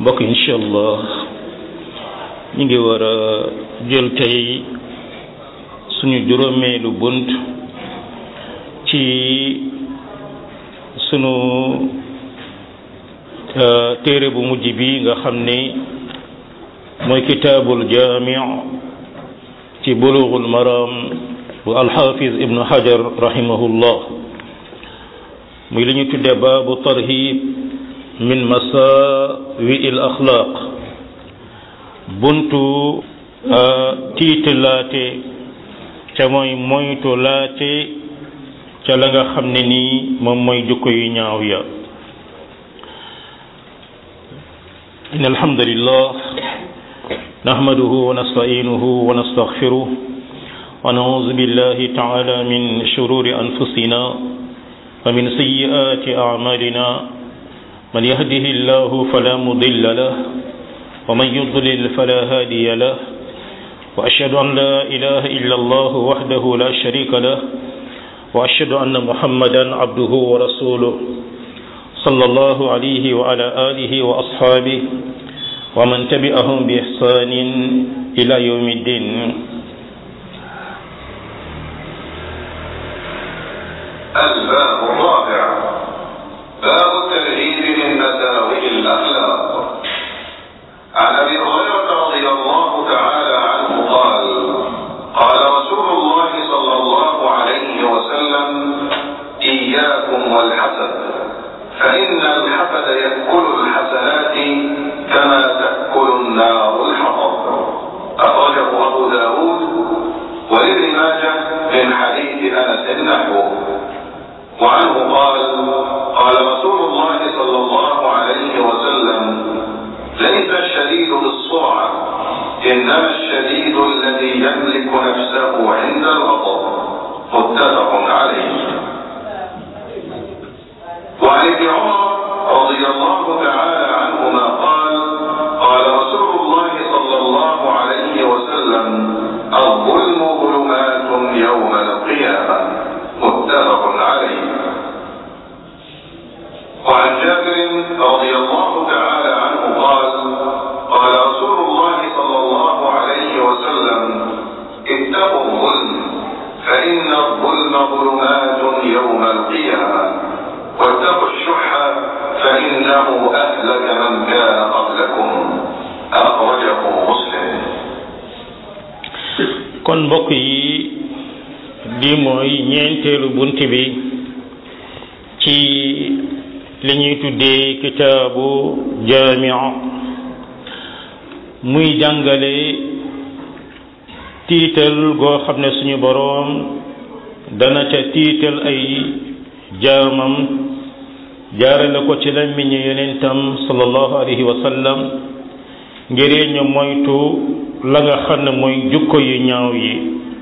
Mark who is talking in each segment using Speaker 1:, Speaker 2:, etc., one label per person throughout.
Speaker 1: mbokk incha allah ñu ngi war a jël tey suñu juróomeelu bunt ci sunu téere bu mujj bi nga xam ni mooy kitaabul jaami ci bulughul maram bu alxafiz ibnu hajar rahimahullah muy li ñu tuddee baabu tarhib min masawi il axlaaq buntu tiitalaate ca mooy moytu laate ca la nga xam ne nii moom mooy jukko yu ñaaw ya in alhamdulillah nahmaduhu wa nasta'inuhu wa nastaghfiruh wa na'udhu billahi ta'ala min shururi anfusina wa min sayyiati a'malina من يهده الله فلا مضل له ومن يضلل فلا هادي له وأشهد أن لا إله إلا الله وحده لا شريك له وأشهد أن محمدا عبده ورسوله صلى الله عليه وعلى آله وأصحابه ومن تبعهم بإحسان إلى يوم الدين
Speaker 2: الباب الرابع باب الترهيب من مساوئ الاخلاق عن ابي هريره رضي الله تعالى عنه قال قال رسول الله صلى الله عليه وسلم اياكم والحسد فان الحسد ياكل الحسنات كما تاكل النار الحطب اخرجه ابو داود ولابن ماجه من حديث انس نحوه وعنه قال قال رسول الله صلى الله عليه وسلم ليس الشديد بالسرعة إنما الشديد الذي يملك نفسه عند الغضب متفق عليه وعن ابن عمر رضي الله تعالى عنهما قال قال رسول الله صلى الله عليه وسلم الظلم ظلمات يوم القيامة متفق عليه وعن جابر رضي الله تعالى عنه قال قال رسول الله صلى الله عليه وسلم اتقوا الظلم فإن الظلم ظلمات يوم القيامة واتقوا الشح فإنه أهلك من كان قبلكم أخرجه مسلم
Speaker 1: kon mbokk yi li mooy ñeenteelu bunt bi ci li ñuy tuddee kitaabu jaamia muy jàngale tiital goo xam ne suñu boroom dana ca tiital ay jaamam jaarale ko ci lammiñu yonentam sallallahu alayhi wa sallam ngiree ñu moytu la nga xam ne mooy jukko yu ñaaw yi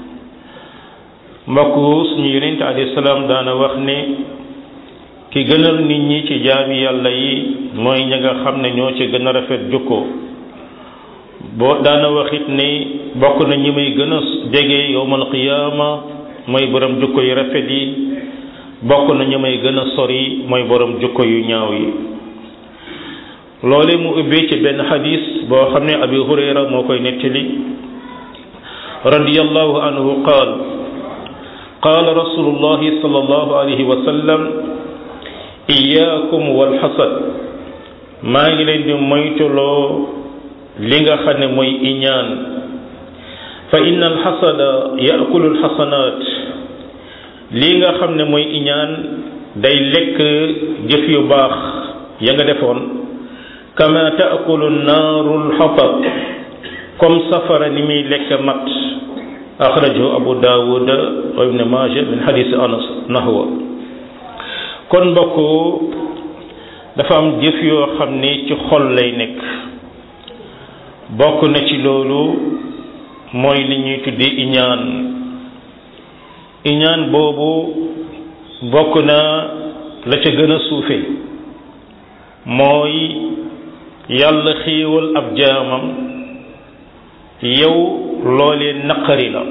Speaker 1: mbokk suñu yonent alayhi salaam daana wax ne ki gënal nit ñi ci jaami yàlla yi mooy ña nga xam ne ñoo ci gën a rafet jukko boo daana waxit ni bokk na ñi may gën a jege yowmal qiyaama mooy borom jukko yu rafet yi bokk na ñi may gën a sori mooy borom jukko yu ñaaw yi loole mu ubbee ci benn xadis boo xam ne abi hurayra moo koy nettali radiyallahu anhu qaal qaala rasulullahi sallallahu alayhi wa sallam iyaakum walxasad maa ngi leen di moytuloo li nga xam ne mooy iñaan fa inna alxasada yaakulu alxasanaat lii nga xam ne mooy iñaan day lekk jëf yu baax ya nga defoon kama taakulu naaru alxatab comme safara ni muy lekk mat axrajahu abu daawud wa ibn maaja min xadisi anas nahwa kon mbokk dafa am jëf yoo xam ni ci xol lay nekk bokk na ci loolu mooy li ñuy tuddi iñaan iñaan boobu bokk na la ca gën a suufe mooy yàlla xiiwal ab jaamam yow loolee naqari la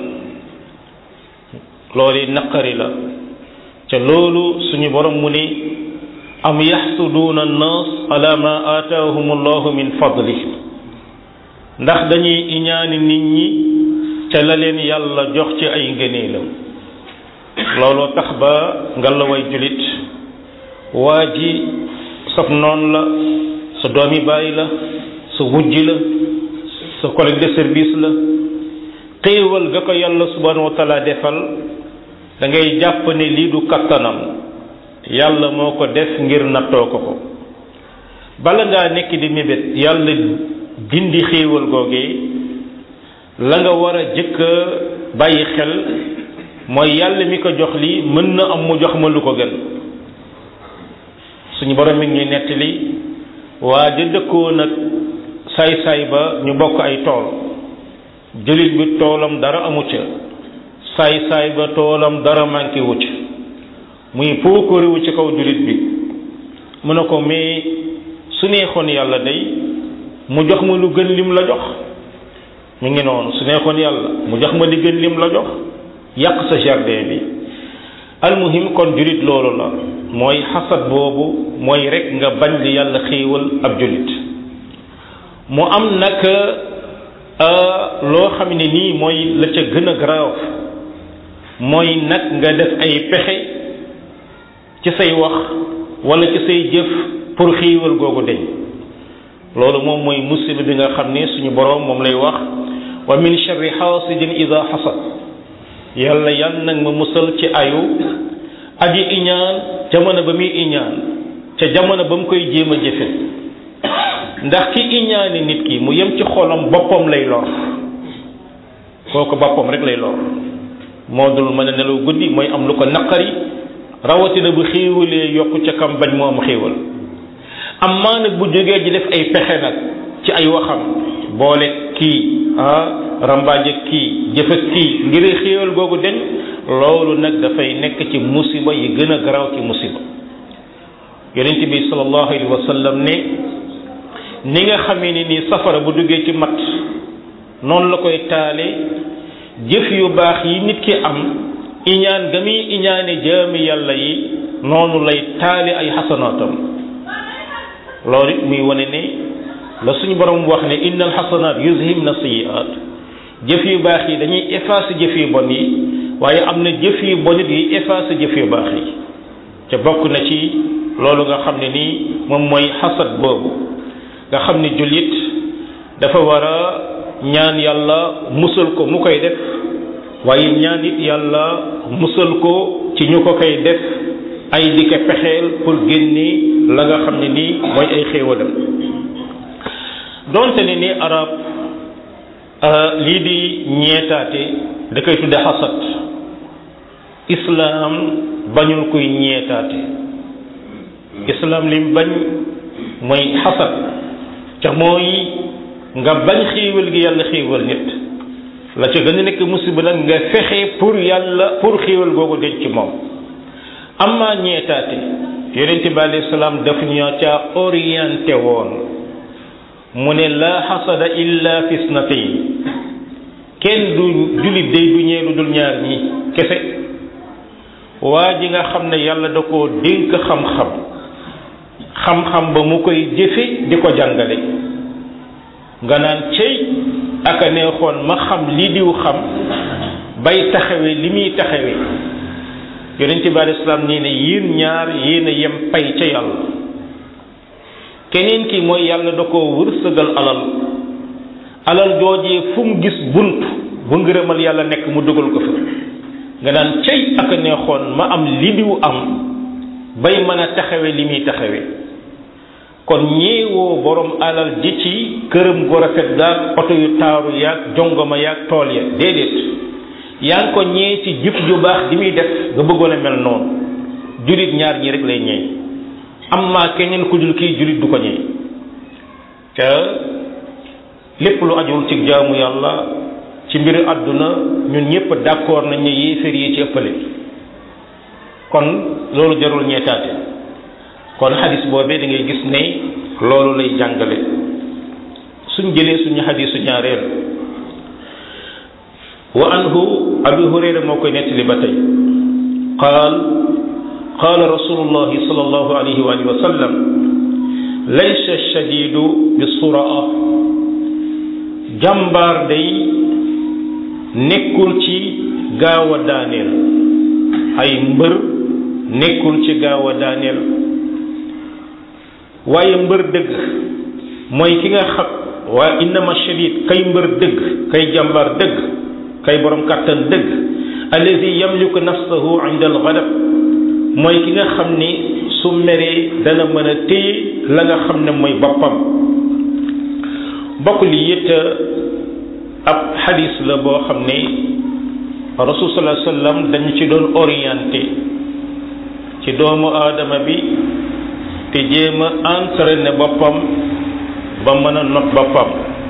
Speaker 1: loolee naqari la ca loolu suñu borom mu ni am yaxsuduuna annaas ala ma aataahum allahu min fadli ndax dañuy iñaani nit ñi ca la leen yàlla jox ci ay ngëneelam looloo tax ba nga la way julit waa ji sab noon la sa doomi bàyyi la sa wujj la sa collègue de service la xéewal ga ko yàlla subhanahu wa taala defal da ngay jàpp ne lii du kattanam yàlla moo ko def ngir nattoo ko ko bala ngaa nekk di mébét yàlla dindi xéewal googee la nga war a jëkk a bàyyi xel mooy yàlla mi ko jox lii mën na am mu jox ma lu ko gën suñu borom mi ngi nettali waa ja dëkkoon nag saay-saay ba ñu bokk ay tool jullit bi toolam dara amu ca saay-saay ba toolam dara manqué wu ca muy puukariwu ci kaw jullit bi mu ne ko mais su neexoon yàlla day mu jox ma lu gën lim la jox mu ngi noonu su neexoon yàlla mu jox ma li gën lim la jox yàq sa jardin bi almuhim kon jullit loolu la mooy xasad boobu mooy rek nga bañ li yàlla xéewal ab jullit mu am nag loo xam ne nii mooy la ca gën a grave mooy nag nga def ay pexe ci say wax wala ci say jëf pour xéewal googu deñ loolu moom mooy musiba bi nga xam ne suñu boroom moom lay wax wa min sharri xaasidin ida xasad yàlla yan nag ma musal ci ayu aji iñaan jamono ba muy iñaan ca jamono ba mu koy jéem a jëfe ndax ki iñaani nit ki mu yem ci xolam boppam lay lor kooku boppam rek lay lor moo dul mën a nelaw guddi mooy am lu ko naqari rawatina bu xéewalee yokku ca kam bañ moo am xéewal amaa nag bu jógee ji def ay pexe nag ci ay waxam boole kii ah rambaaje kii jëfe kii ngir xéewal googu deñ loolu nag dafay nekk ci musiba yi gën a garaaw ci musiba yonent bi sallallahu alayhi wa sallam ne ni nga xamee ni nii safara bu duggee ci mat noonu la koy taale jëf yu baax yi nit ki am iñaan ga muy iñaane jaami yàlla yi noonu lay taale ay xasanaatam loolu it muy wane ne la suñu borom wax ne inna alxasanaat yuzhibna sayiat jëf yu baax yi dañuy effacer jëf yu bon yi waaye am na jëf yu bon it yuy effacer jëf yu baax yi te bokk na ci loolu nga xam ne nii moom mooy xasad boobu nga xam ne jullit dafa war a ñaan yàlla musal ko mu koy def waaye ñaan it yàlla musal ko ci ñu ko koy def ay di ko pexeel pour génne la nga xam ne nii mooy ay xéewalam donte ne ni arab lii di ñeetaate da koy tudde xasad islaam bañul kuy ñeetaate islaam lim bañ mooy xasad ca mooy nga bañ xéewal gi yàlla xéewal nit la ca gën a nekk musiba nag nga fexe pour yàlla pour xéewal googu denc ci moom amma ñeetaate yonente bi alayhi salaam daf ñoo ca orienté woon mu ne la xasada illa fi snatayn kenn du jullit day du ñee lu dul ñaar ñi kese waa ji nga xam ne yàlla da koo dénk xam-xam xam-xam ba mu koy jëfe di ko jàngale nga naan cey aka neexoon ma xam li diw xam bay taxawe li muy taxawe yonente bi alei salaam nii ne yéen ñaar yéen a yem pay ca yàlla keneen ki mooy yàlla da koo wërsëgal alal alal joojee fu mu gis bunt bu ngërëmal yàlla nekk mu dugal ko fa nga naan cey aka neexoon ma am li diw am bay mën a taxawe li muy taxawe kon ñeewoo borom alal ji ci këram gu rafet gaag oto yu taaru yaag jongoma yaag tool ya déedéet yaa ngi ko ñee ci jëf ju baax di muy def nga bëggoon a mel noonu julit ñaar ñi rek lay ñeey amma keneen ku dul kii julit du ko ñeey te lépp lu ajul ci jaamu yàlla ci mbiru àdduna ñun ñëpp d'accord nañ ne yéeféer yi ci ëppale kon loolu jarul ñeetaate kon xadis boobee da ngay gis ne loolu lay jàngale suñ jëlee suñu xadisu ñaareel wa anhu abi hurayra moo koy nettali ba tey qaal qaala rasulullahi sallallahu alayhi wa alihi wa sallam laysa shadidu bi suraa jàmbaar day nekkul ci gaaw a daaneel ay mbër nekkul ci gaaw a daaneel waaye mbër dëgg mooy ki nga xam waa innama shadid kay mbër dëgg kay jàmbaar dëgg kay borom kàttan dëgg alladi yamliku nafsahu inda alghadab mooy ki nga xam ni su meree dana mën a téye la nga xam ne mooy boppam bokk li it ab xadis la boo xam ne rasul sallallahu alayhi wasallam dañu ci doon orienté ci doomu aadama bi te jéem a entraîné boppam ba mën a not boppam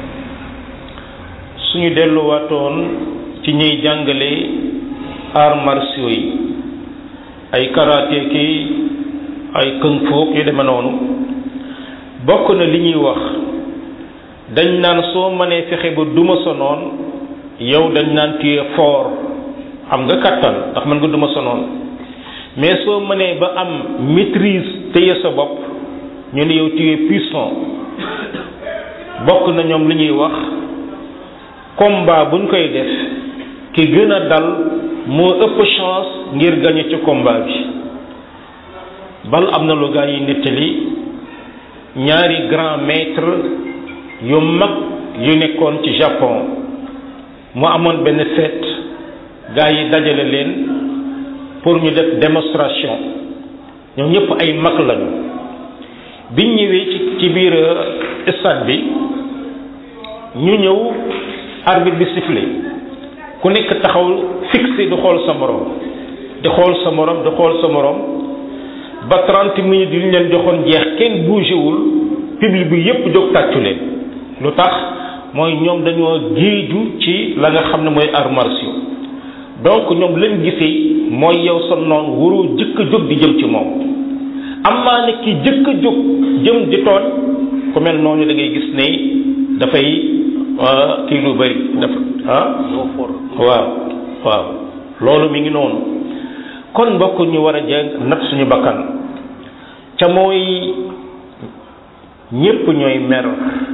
Speaker 1: suñu delluwaatoon ci ñuy jàngale arts martiaux yi ay karaté ki ay kung fu yu demee noonu bokk na li ñuy wax dañ naan soo mënee fexe ba duma sa noon yow dañ naan tu es fort am nga kattan ndax mën nga duma sa noon mais soo mënee ba am maîtrise téye sa bopp ñu ne yow tu es puissant bokk na ñoom li ñuy wax combat buñ koy def ki gën a dal moo ëpp chance ngir gagner ci combat bi bal am na lu gaa yi nettali ñaari grand maître yu mag yu nekkoon ci Japon mu amoon benn fête gaa yi dajale leen pour ñu def démonstration ñoom ñëpp ay mag lañu biñ ñëwee ci ci biir stade bi ñu ñëw arbitre bi sifflé ku nekk taxaw fixé di xool sa morom di xool sa morom di xool sa morom ba 30 minutes yu ñu leen joxoon jeex kenn bougé wul public bi yépp jóg tàccu leen lu tax mooy ñoom dañoo géeju ci la nga xam ne mooy arts martiaux donc ñoom lañ gisee mooy yow sa noon waroo jëkk a jóg di jëm ci moom amaa ne ki jëkk a jóg jëm di tooñ ku mel noonu da ngay gis ne dafay kii lu bëri dafa ah waaw waaw loolu mi ngi noonu kon mbokk ñu war a jàng nat suñu bakkan ca mooy ñépp ñooy mer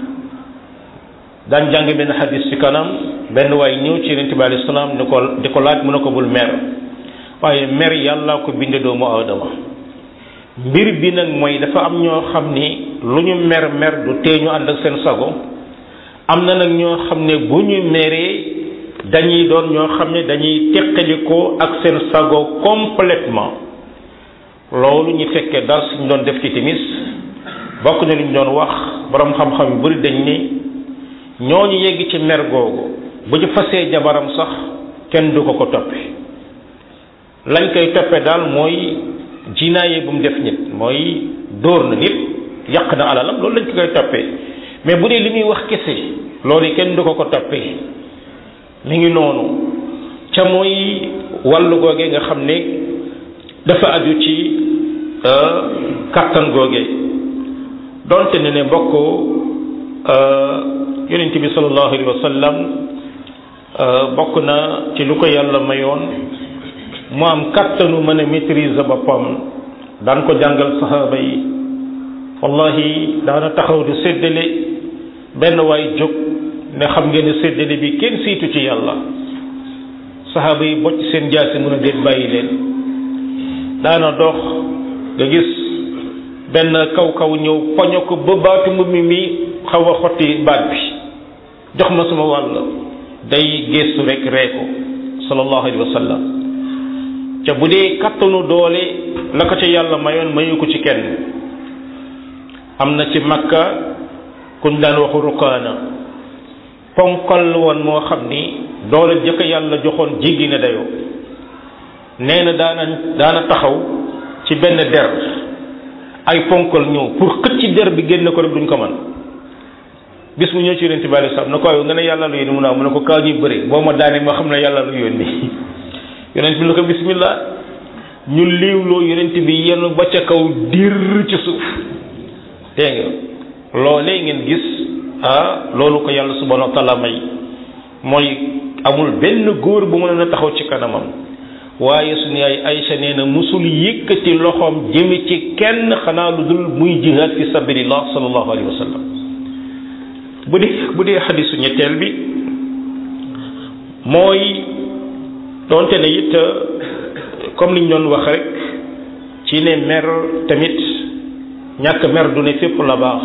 Speaker 1: daan jàng benn xadis ci kanam benn waay ñëw ci yonente bi alayhi salaam ni ko di ko laaj mu ne ko bul mer waaye mer yàlla ko binde doomu aadama mbir bi nag mooy dafa am ñoo xam ni lu ñu mer mer du tee ñu ànd ak seen sago am na nag ñoo xam ne bu ñu meree dañuy doon ñoo xam ne dañuy teqalikoo ak seen sago complètement loolu ñu fekkee dara suñ doon def ci timis bokk na lu ñu doon wax borom xam-xam yu bari dañ ni ñooñu yegg ci mer googu bu ñu fasee jabaram sax kenn du ko ko toppe lañ koy toppe daal mooy jinaaye bu mu def nit mooy dóor na nit yàq na alalam loolu lañ ko koy toppee mais bu dee li muy wax kese loolu kenn du ko ko toppee mi ngi noonu ca mooy wàllu googe nga xam ne dafa aju ci kàttan googe donte ne ne mbokk yonent bi sallallahu alayhi wa sallam bokk na ci lu ko yàlla mayoon mu am kàttanu mën a maîtriser boppam daan ko jàngal saxaaba yi wallahi daana taxaw di séddale benn waay jóg ne xam ngeen ne séddale bi kenn siitu ci yàlla saxaaba yi bocc seen jaasi mun a déet bàyyi leen daana dox nga gis benn kaw kaw ñëw poño ko ba baatu mbubb mi mi xaw a xotti baat bi jox ma sama wàll day geestu rek ree ko sallallahu alayhi wa sallam ca bu dee kattanu doole la ko ca yàlla mayoon mayu ko ci kenn am na ci makka kuñ daan waxu rukaana ponkal woon moo xam ni doole jëkk yàlla joxoon jéggi na dayoo nee na daana daana taxaw ci benn der ay ponkal ñëw pour xëcc ci der bi génn ko rek duñ ko man bis mu ñëw ci yonent bi alei salaam na ko yow nga ne yàlla lu yónni mu naa mu ne ko kaa ñuy bëri boo ma daanee ma xam ne yàlla lu yónni yonent bi ne ko bismillah ñu liiwloo yonent bi yenn ba ca kaw dir ci suuf dégg nga loolee ngeen gis ah loolu ko yàlla subhanahu wa taala may mooy amul benn góor bu mën a taxaw ci kanamam waaye suñu yaay Aïcha nee na musul yëkkati loxoom jëme ci kenn xanaa lu dul muy jihaad fi sabilillah sallallahu alayhi wa sallam bu dee bu dee xadisu ñetteel bi mooy doonte ne it comme niñ doon wax rek ci ne mer tamit ñàkk mer du ne fépp la baax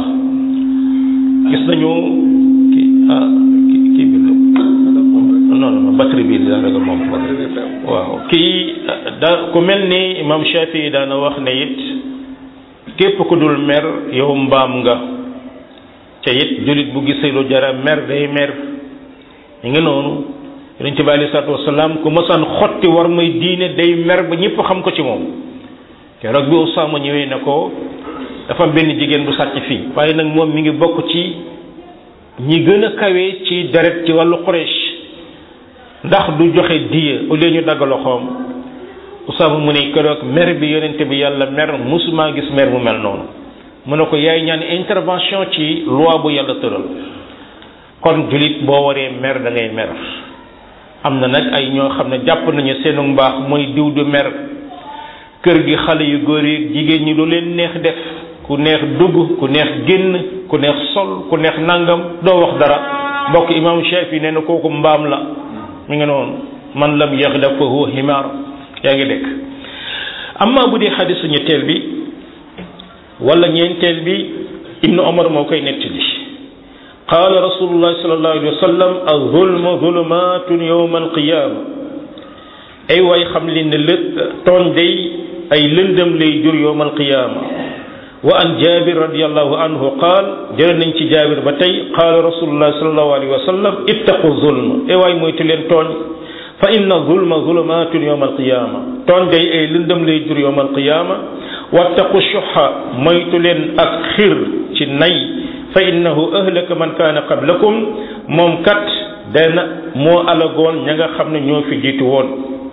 Speaker 1: gis nañu ki ah ki kii bi non non batterie bi daa ragal moom waaw kii da ku mel ni imam Shafi daana wax ne it képp ku dul mer yow mbaam nga ca it jullit bu gisee lu jara mer day mer ñu ngi noonu yonent bi alei salatu wasalaam ku mësaan xotti war may diine day mer ba ñëpp xam ko ci moom keroog bi Usaama ñëwee ne ko dafa am benn jigéen bu sàcc fii waaye nag moom mi ngi bokk ci ñi gën a kawe ci deret ci wàllu Quraysh ndax du joxe diya au lieu ñu dagg loxoom Usaama mu ne keroog mer bi yonent bi yàlla mer musuma gis mer mu mel noonu mu ne ko yaay ñaan intervention ci loi bu yàlla tëral kon jullit boo waree mer da ngay mer am na nag ay ñoo xam ne jàpp nañu seenu mbaax mooy diw du mer kër gi xale yu góor yi jigéen ñi lu leen neex def ku neex dugg ku neex génn ku neex sol ku neex nangam doo wax dara mbokk imam Shafi nee na kooku mbaam la mi ngi noonu man lam yaxdab fa huwa himaar yaa ngi dégg amma bu dee xadisu ñetteel bi wala ñeenteel bi ibnu omar moo koy nettali qaala rasulullahi sallallahu alayhi wa sallam az-zulmu zulumatun yawma al-qiyama ay waay xam li ne lë tooñ day ay lëndëm lay jur yawma al-qiyama wa an jabir radiallahu anhu qaal jële nañ ci jabir ba tey qaala rasulullahi sallallahu alayhi wa sallam ittaqu zulm ay waay moytu leen tooñ fa inna zulma zulumatun yawma al-qiyama tooñ day ay lëndëm lay jur yawma al-qiyama wattaqu shuha moytu leen ak xir ci nay fa innahu ahlaka man kaana qablakum moom kat dana moo alagoon ña nga xam ne ñoo fi jiitu woon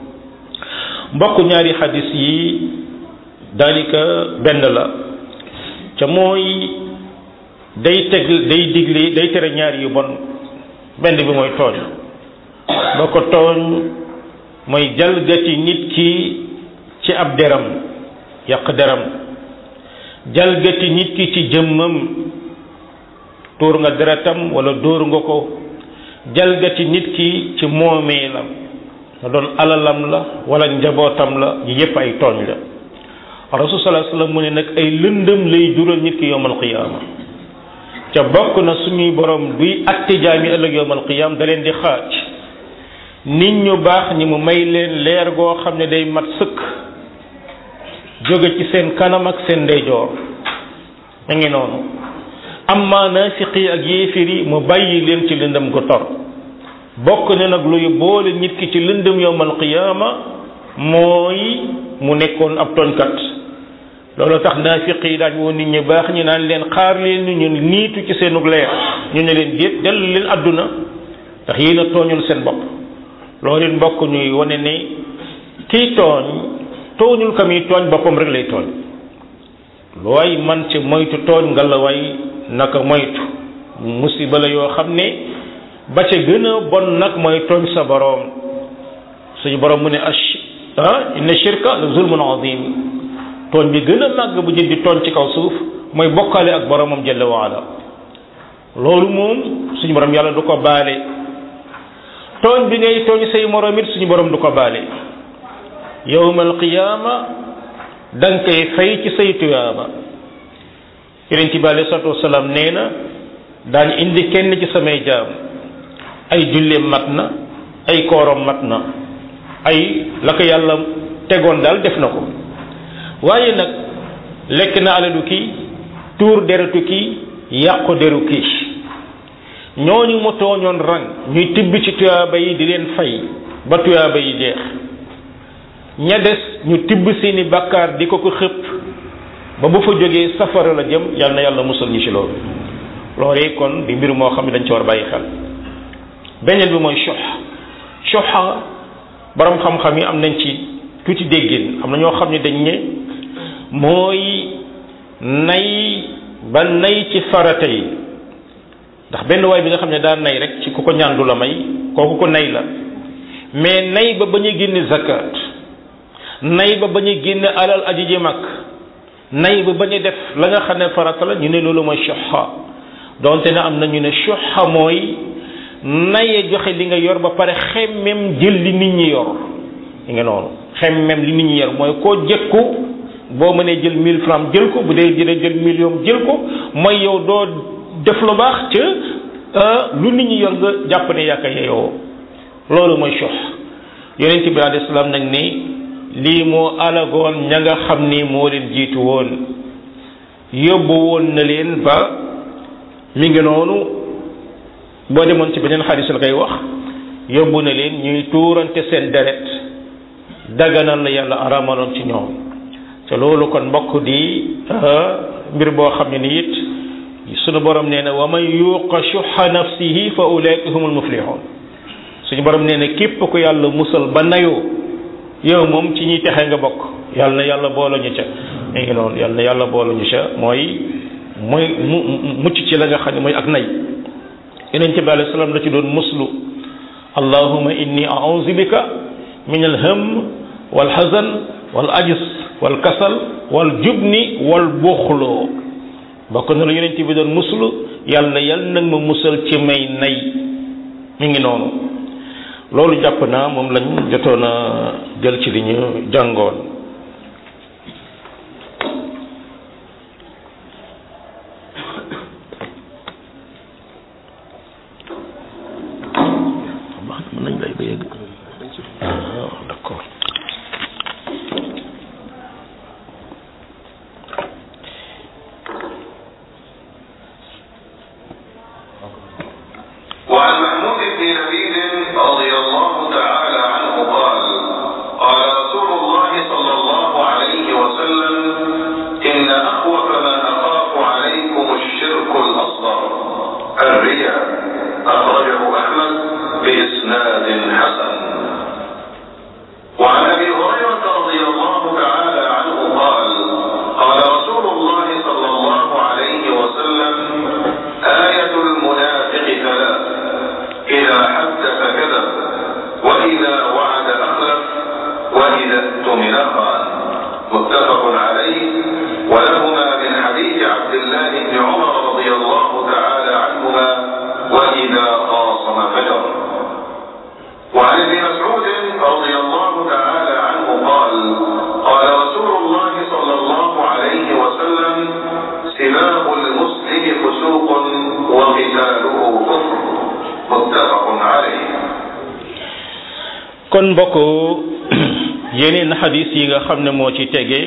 Speaker 1: mbokk ñaari xadis yi daanaka benn la ca mooy day teg day digle day tere ñaari yu bon benn bi mooy tooñ boo ko tooñ mooy jalgati nit ki ci ab deram yàq deram jalgati nit ki ci jëmmam tuur nga deretam wala dóor nga ko jalgati nit ki ci moomeelam nga doon alalam la wala njabootam la yi yépp ay tooñ la rasul sallallahu alayhi wasallam mu ne nag ay lëndëm lay jural nit ki yowmal qiyaama ca bokk na suñuy borom duy atte jaami ëllëg yowmal qiyaama da leen di xaaj nit ñu baax ñi mu may leen leer goo xam ne day mat sëkk jóge ci seen kanam ak seen ndeyjoor da ngi noonu amma naafiqi ak yéefir yi mu bàyyi leen ci lëndëm gu tor bokk na nag luy boole nit ki ci lëndëm yowmal qiyaama mooy mu nekkoon ab tooñkat loolu tax naafiq yi daañ woon nit ñi baax ñu naan leen xaar leen ñu ñu niitu ci seenug leer ñu ne leen déet dellu leen àdduna ndax yéen a tooñul seen bopp loolu it mbokk ñuy wane ne kiy tooñ tooñul ka muy tooñ boppam rek lay tooñ lu waay man ci moytu tooñ nga la way naka moytu musiba la yoo xam ne ba ca gën a bon nag mooy tooñ sa boroom suñu boroom mu ne ash ah inna shirka la zulmun azim tooñ bi gën a màgg bu jël di tooñ ci kaw suuf mooy bokkaale ak boroomam jalla waala loolu moom suñu boroom yàlla du ko baale tooñ bi ngay tooñ say moroom it suñu boroom du ko baale yowmal qiyaama da nga koy fay ci say tuyaaba yonent bi alei salatu wasalaam nee na daañu indi kenn ci samay jaam ay julleem mat na ay koorom mat na ay la ko yàlla tegoon daal def na ko waaye nag lekk na alalu kii tuur deretu kii yàqu deru kii ñooñu mu tooñoon rang ñuy tibb ci tuyaaba yi di leen fay ba tuyaaba yi jeex ña des ñu tibb seeni bàkkaar di ko ko xëpp ba bu fa jógee safara la jëm yal na yàlla musal ñu ci loolu loolee kon di mbir moo xam ne dañ ci war bàyyi xel beneen bi mooy sox soxa borom xam-xam yi am nañ ci tuuti déggin am na ñoo xam ne dañ ne mooy nay ba nay ci farata yi ndax benn waay bi nga xam ne daa nay rek ci ku ko ñaan du la may kooku ko nay la mais nay ba bañ a génne zakat nay ba bañ a génne alal aji ji mag nay ba bañ a def la nga xam ne farata la ñu ne loolu mooy shuha donte ne am na ñu ne shuha mooy naye joxe li nga yor ba pare xemmem jël li nit ñi yor li nga noonu xemmem li nit ñi yor mooy koo jëkku boo mënee jël mille francs jël ko bu dee dina jël million jël ko mooy yow doo def lu baax ca lu nit ñi yor nga jàpp ne yàkka yeyoo loolu mooy shuh yonent bi alayhi salaam nag ni lii moo alagoon ña nga xam ni moo leen jiitu woon yóbbu woon na leen ba mi ngi noonu boo demoon ci beneen xadis la koy wax yóbbu na leen ñuy tuurante seen deret daganal la yàlla aramaloon ci ñoom te loolu kon mbokk di mbir boo xam ne ni it sunu borom nee na wa man yuqa shuha nafsihi fa ulaika humul muflihun suñu borom nee na képp ku yàlla musal ba nayoo yow moom ci ñuy texe nga bokk yàlla na yàlla boole ñu ca mi ngi noonu yàlla na yàlla boole ñu ca mooy mooy mu mucc ci la nga xam ne mooy ak nay yeneen ci bi alayhi salaam la ci doon muslu allahuma inni a'udhu bika min alham wal hazan wal ajis wal kasal wal jubni wal buxloo bokk na la yeneen bi doon muslu yàlla yàlla nag ma musal ci may nay mi ngi noonu loolu jàpp naa moom lañ jotoon a jël ci li ñu jàngoon mën nañ lay ba yegg d'accord
Speaker 2: وعن محمود بن لبيد رضي الله تعالى عنه قال قال رسول الله صلى الله عليه وسلم إن أخوف ما أخاف عليكم الشرك الأصغر الرياء أخرجه أحمد بإسناد حسن وعن أبي هريرة رضي الله تعالى عنه قال قال رسول الله صلى الله عليه وسلم آية المنافق ثلاث إذا حدث كذب وإذا وعد أخلف وإذا اؤتمن خان متفق عليه ولهما من حديث عبد الله بن عمر رضي الله تعالى عنهما وإذا خاصم فجر وعن ابن مسعود رضي الله تعالى عنه قال قال رسول الله صلى الله عليه وسلم سباب المسلم فسوق وقتاله كفر متفق عليه
Speaker 1: kon mbokk yeneen xadis yi nga xam ne moo ci tege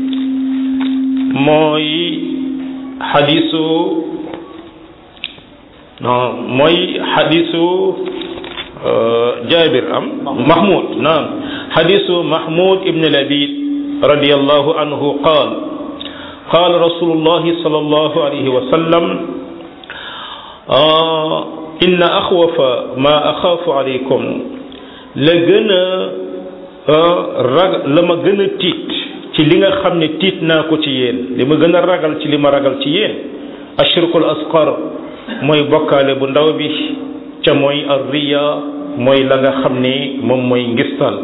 Speaker 1: mooy xadisu non mooy xadisu jabir am mahmud naam xadisu mahmud ibn labid radiallahu anhu qaal قال رسول الله صلى الله عليه وسلم آه إن أخوف ما أخاف عليكم la gën a rag la ma gën a tiit ci li nga xam ne tiit naa ko ci yéen li ma gën a ragal ci li ma ragal ci yéen ashirkul asqar mooy bokkaale bu ndaw bi ca mooy arriya mooy la nga xam ne moom mooy ngistal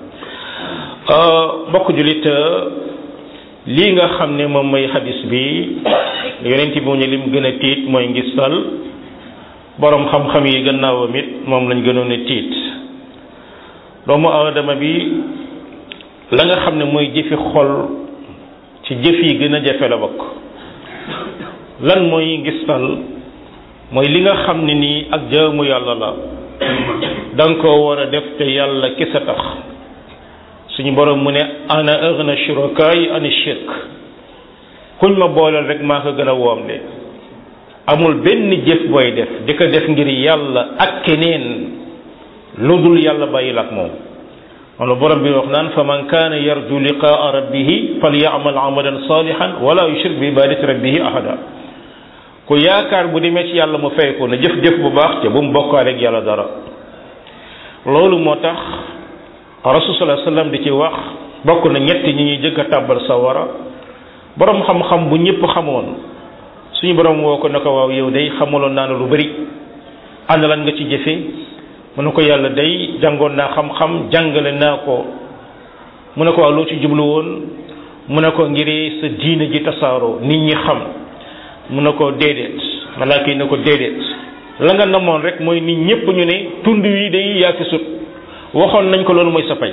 Speaker 1: mbokk julit lii nga xam ne moom mooy xadis bi yonent bi mu ñu lim gën a tiit mooy ngistal borom xam-xam yi gannaawam it moom lañ gënoon a tiit doomu aadama bi la nga xam ne mooy jëfi xol ci jëf yi gën a jafe la bokk lan mooy ngistal mooy li nga xam ne nii ak jaamu yàlla la da nga koo war a def te yàlla kese tax suñu borom mu ne ana aghna shurakaay ani shirk kuñ ma booleel rek maa ko gën a woomle amul benn jëf booy def di ko def ngir yàlla ak keneen lu dul yàlla bàyyil ak moom wala borom bi wax naan fa man kaana yarju liqaa rabbihi falyamal amalan salihan wala yushrik bi ibadati rabbihi ahada ku yaakaar bu demee ci yàlla mu fay ko na jëf-jëf bu baax te bu mu bokkaale ak yàlla dara loolu moo tax rasul sallallahu alayhi wasallam di ci wax bokk na ñett ñi ñuy jëkk a tàbbal sawara borom xam-xam bu ñëpp xamoon suñu borom woo ko ne ko waaw yow day xamaloon naa ne lu bari ana lan nga ci jëfe mu ne ko yàlla day jàngoon naa xam-xam jàngale naa ko mu ne ko waaw loo ci jublu woon mu ne ko ngir sa diine ji tasaaroo nit ñi xam mu ne ko déedéet malaaka yi ne ko déedéet la nga namoon rek mooy nit ñépp ñu ne tund wi day yaa fi sut waxoon nañ ko loolu mooy sa pay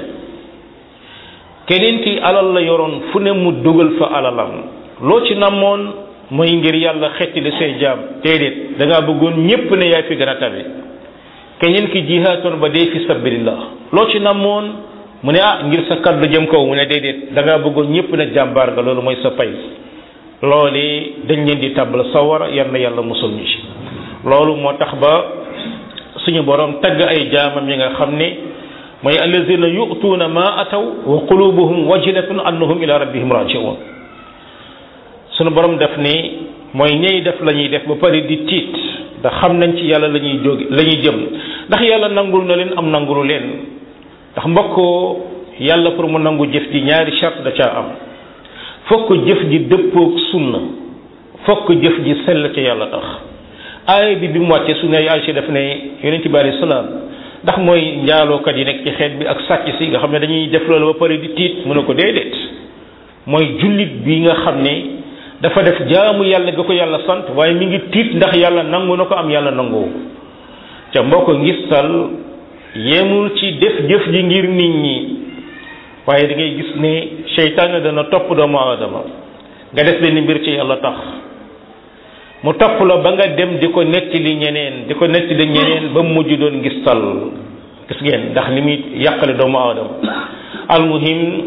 Speaker 1: keneen ki alal la yoroon fu ne mu dugal fa alalam loo ci namoon mooy ngir yàlla xettali say jaam déedéet da ngaa bëggoon ñépp ne yaay fi gën a tabe keneen ki jihaatoon ba dee fi sabilillah loo ci namoon mu ne ah ngir sa kaddu jëm kaw mu ne déedéet da ngaa bëggoon ñépp ne jàmbaar nga loolu mooy sa pay loolu dañ leen di tàbbal sawara yal na yàlla musul ñu ci loolu moo tax ba suñu borom tagg ay jaamam yi nga xam ne mooy allazina yu'tuuna ma ataw wa qulubuhum wajilatun annahum ila rabbihim raji'un suñu borom def ni mooy ñey def la ñuy def ba pare di tiit ndax xam nañ ci yàlla la ñuy jóge la ñuy jëm ndax yàlla nangul na leen am nangulu leen ndax mbokkoo yàlla pour mu nangu jëf ji ñaari charte da caa am fokk jëf ji dëppoog sunna fokk jëf ji sell ca yàlla tax aaya bi bi mu wàccee su ne Aysa daf ne yonent bi alayhi salaam ndax mooy njaalookat yi nekk ci xeet bi ak sàcc si nga xam ne dañuy def loolu ba pare di tiit mu ne ko déedéet mooy jullit bi nga xam ne dafa def jaamu yàlla ga ko yàlla sant waaye mi ngi tiit ndax yàlla nangu na ko am yàlla nangu ca mbokk ngistal yemul ci def jëf ji ngir nit ñi waaye da ngay gis ne seytaane dana topp doomu aadama nga def benn mbir ci yàlla tax mu topp la ba nga dem di ko nettali ñeneen di ko nettali ñeneen ba mujj doon ngistal gis ngeen ndax ni muy yàqale doomu aadama almuhim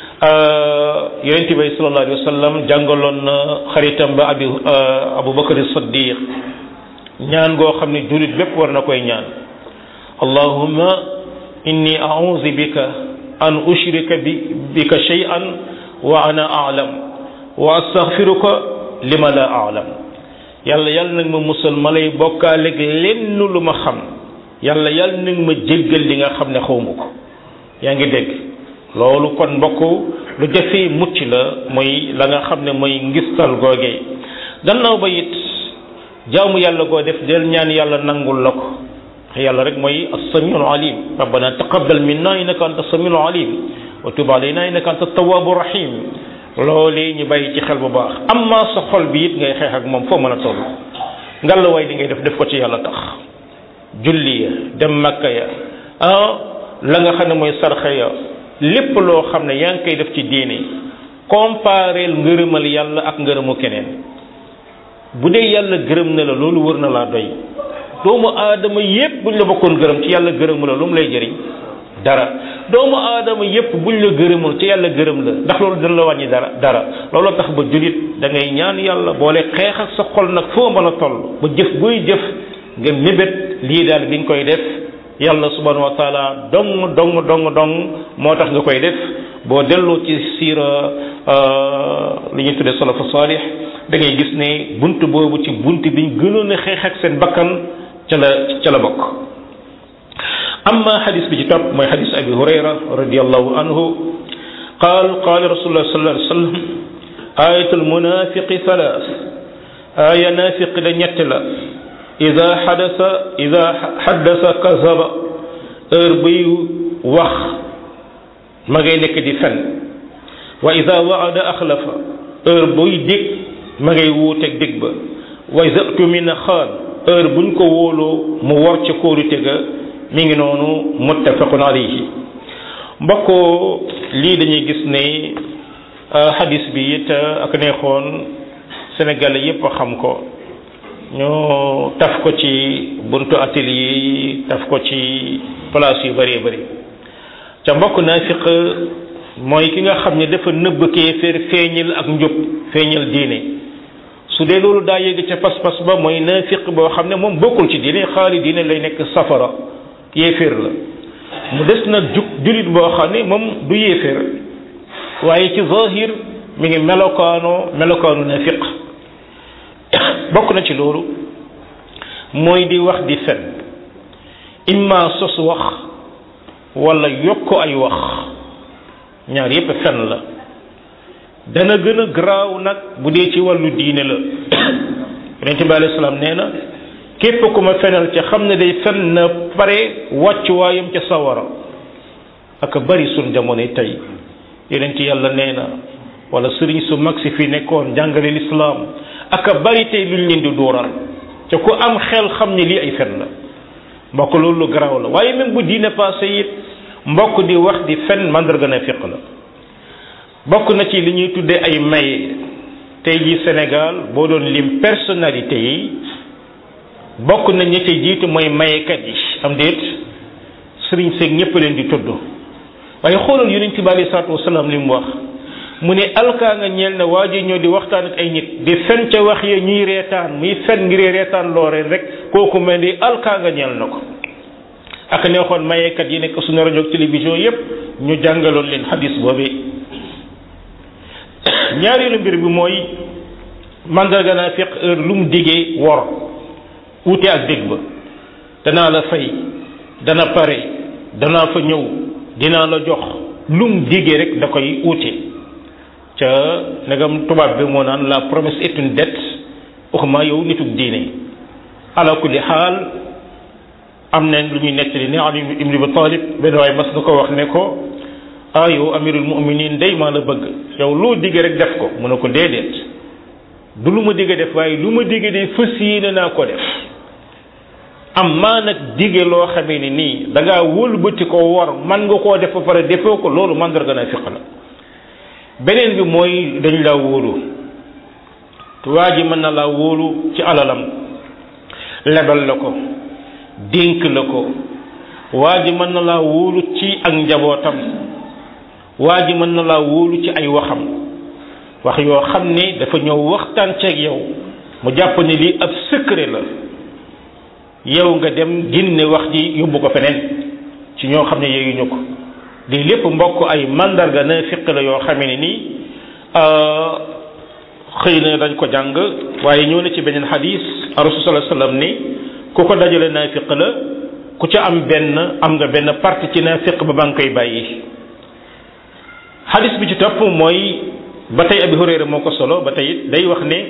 Speaker 1: yonente bi sallallahu alayhi wa sallam jàngaloon na xaritam ba abi abu bakar siddiq ñaan goo xam ne jullit bépp war na koy ñaan allahumma inni a'udhu bika an ushrika bi bika shay'an wa ana a'lam wa astaghfiruka lima la a'lam yàlla yàlla nag ma musal ma lay bokkaaleeg lenn lu ma xam yàlla yàlla nag ma jéggal li nga xam ne xawma ko yaa ngi dégg loolu kon mbokk lu jafee mucc la mooy la nga xam ne mooy ngistal googee gannaaw ba it jaamu yàlla goo def del ñaan yàlla nangul la ko yàlla rek mooy as-samiul alim rabbana taqabbal minna innaka anta as-samiul alim wa tub alayna innaka anta at-tawwabur rahim loolee ñu bàyyi ci xel bu baax amma sa xol bi it ngay xeex ak moom foo mën a toll ngalla waay li ngay def def ko ci yàlla tax julli ya dem makka ya ah la nga xam ne mooy sarxa ya lépp loo xam ne yaa ngi koy def ci diine compareel ngërëmal yàlla ak ngërëmu keneen bu dee yàlla gërëm na la loolu wër na laa doy doomu aadama yépp buñ la bokkoon gërëm ci yàlla gërëmu la lu mu lay jëriñ dara doomu aadama yépp buñ la gërëmul ci yàlla gërëm la ndax loolu dina la wàññi dara dara loolu tax ba julit da ngay ñaan yàlla boole xeex ak sa xol nag foo mën a toll ba jëf buy jëf nga mébét lii daal bi nga koy def yàlla subhanahu wa taala dong dong dong dong moo tax nga koy def boo delloo ci siira li ñuy tuddee salafu salih da ngay gis ne bunt boobu ci bunt biñ gënoon a xeex ak seen bakkan ca la ca la bokk amma xadis bi ci topp mooy xadis abi hurayra radiallahu anhu qaal qaala rasulullah sallallahu alayhi wa sallam ayatul munafiqi thalath aya nafiq da ñett la ida xadasa ida xaddasa kazaba heure buy wax ma ngay nekk di fen wa ida waada axlafa heure buy dig ma ngay wuuteeg dig ba wa ida tumina xaan heure buñ ko wóoloo mu war ca kóorute ga mi ngi noonu muttafaqun alayhi mbokkoo lii dañuy gis ne hadis bi it ak neexoon sénégalais yépp xam ko ñu taf ko ci buntu atelier yi taf ko ci place yu bëree bëri ca mbokk naafiq mooy ki nga xam ne dafa nëbb kéeféer feeñal ak njub feeñal diine su dee loolu daa yëg ca pas-pas ba mooy naafiq boo xam ne moom bokkul ci diine xaali diine lay nekk safara yéeféer la mu des na jug julit boo xam ne moom du yéeféer waaye ci zahir mi ngi melokaanoo melokaanu naafiq bokk na ci loolu mooy di wax di fen imma sos wax wala yokk ay wax ñaar yépp fen la dana gën a garaaw nag bu dee ci wàllu diine la yonente bi alayhi salaam nee na képp ku ma fenal ca xam ne day fen na pare wàccuwaayam ca sawara ak bari sun jamono tey yeneen ci yàlla nee na wala sëriñ su mag si fi nekkoon jàngale lislaam ak a bari tey luñ leen di dóoral te ku am xel xam ne lii ay fen la mbokk loolu lu garaaw la waaye même bu diine passé it mbokk di wax di fen mandarga na fiq la bokk na ci li ñuy tuddee ay maye tey ji Sénégal boo doon lim personnalité yi bokk na ñi ci jiitu mooy mayekat yi am déet sëriñ seeg ñëpp leen di tudd waaye xoolal yonent bi alei salaatu wasalaam li mu wax mu ne alkaa nga ñeel na waa ji ñoo di waxtaan ak ay nit di fen ca wax ya ñuy reetaan muy fen ngir reetaan looreen rek kooku mel ni alkaa nga ñeel na ko ak neexoon mayekat yi nekk suñu rajo télévision yépp ñu jàngaloon leen xadis boobee ñaareelu mbir bi mooy mandarga naa fiq heure lu mu diggee wor wuute ak dégg ba danaa la fay dana pare danaa fa ñëw dinaa la jox lu mu diggee rek da koy wuute ca nagam tubaab bi moo naan la promesse est une dette waxuma yow nitug diine ala kulli xaal am nañ lu ñuy nettali ne Ali ibn Abi Talib benn waay mas nga ko wax ne ko ah yow amirul muminin day maa la bëgg yow loo digg rek def ko mu ne ko déedéet du lu ma digg def waaye lu ma digg de fës yéene naa ko def am maa nag digge loo xamee ni nii da ngaa wëlbati ko war man nga koo def ba pare defoo ko loolu mandarga naa fiq la beneen bi mooy dañ laa wóolu waa ji mën na laa wóolu ci alalam lebal la ko dénk la ko waa ji mën na laa wóolu ci ak njabootam waa ji mën na laa wóolu ci ay waxam wax yoo xam ne dafa ñëw waxtaan ceeg yow mu jàpp ne lii ab secret la yow nga dem génne wax ji yóbbu ko feneen ci ñoo xam ne yeyuñu ko lii lépp mbokk ay mandarga na fiq la yoo xamee ne nii xëy na dañ ko jàng waaye ñëw na ci beneen xadis rasul sallallahu alayhi wasallam ni ku ko dajale naafiq la ku ca am benn am nga benn partie ci naafiq ba ba nga koy bàyyi xadis bi ci topp mooy ba tey abi hurayra moo ko solo ba tey day wax ne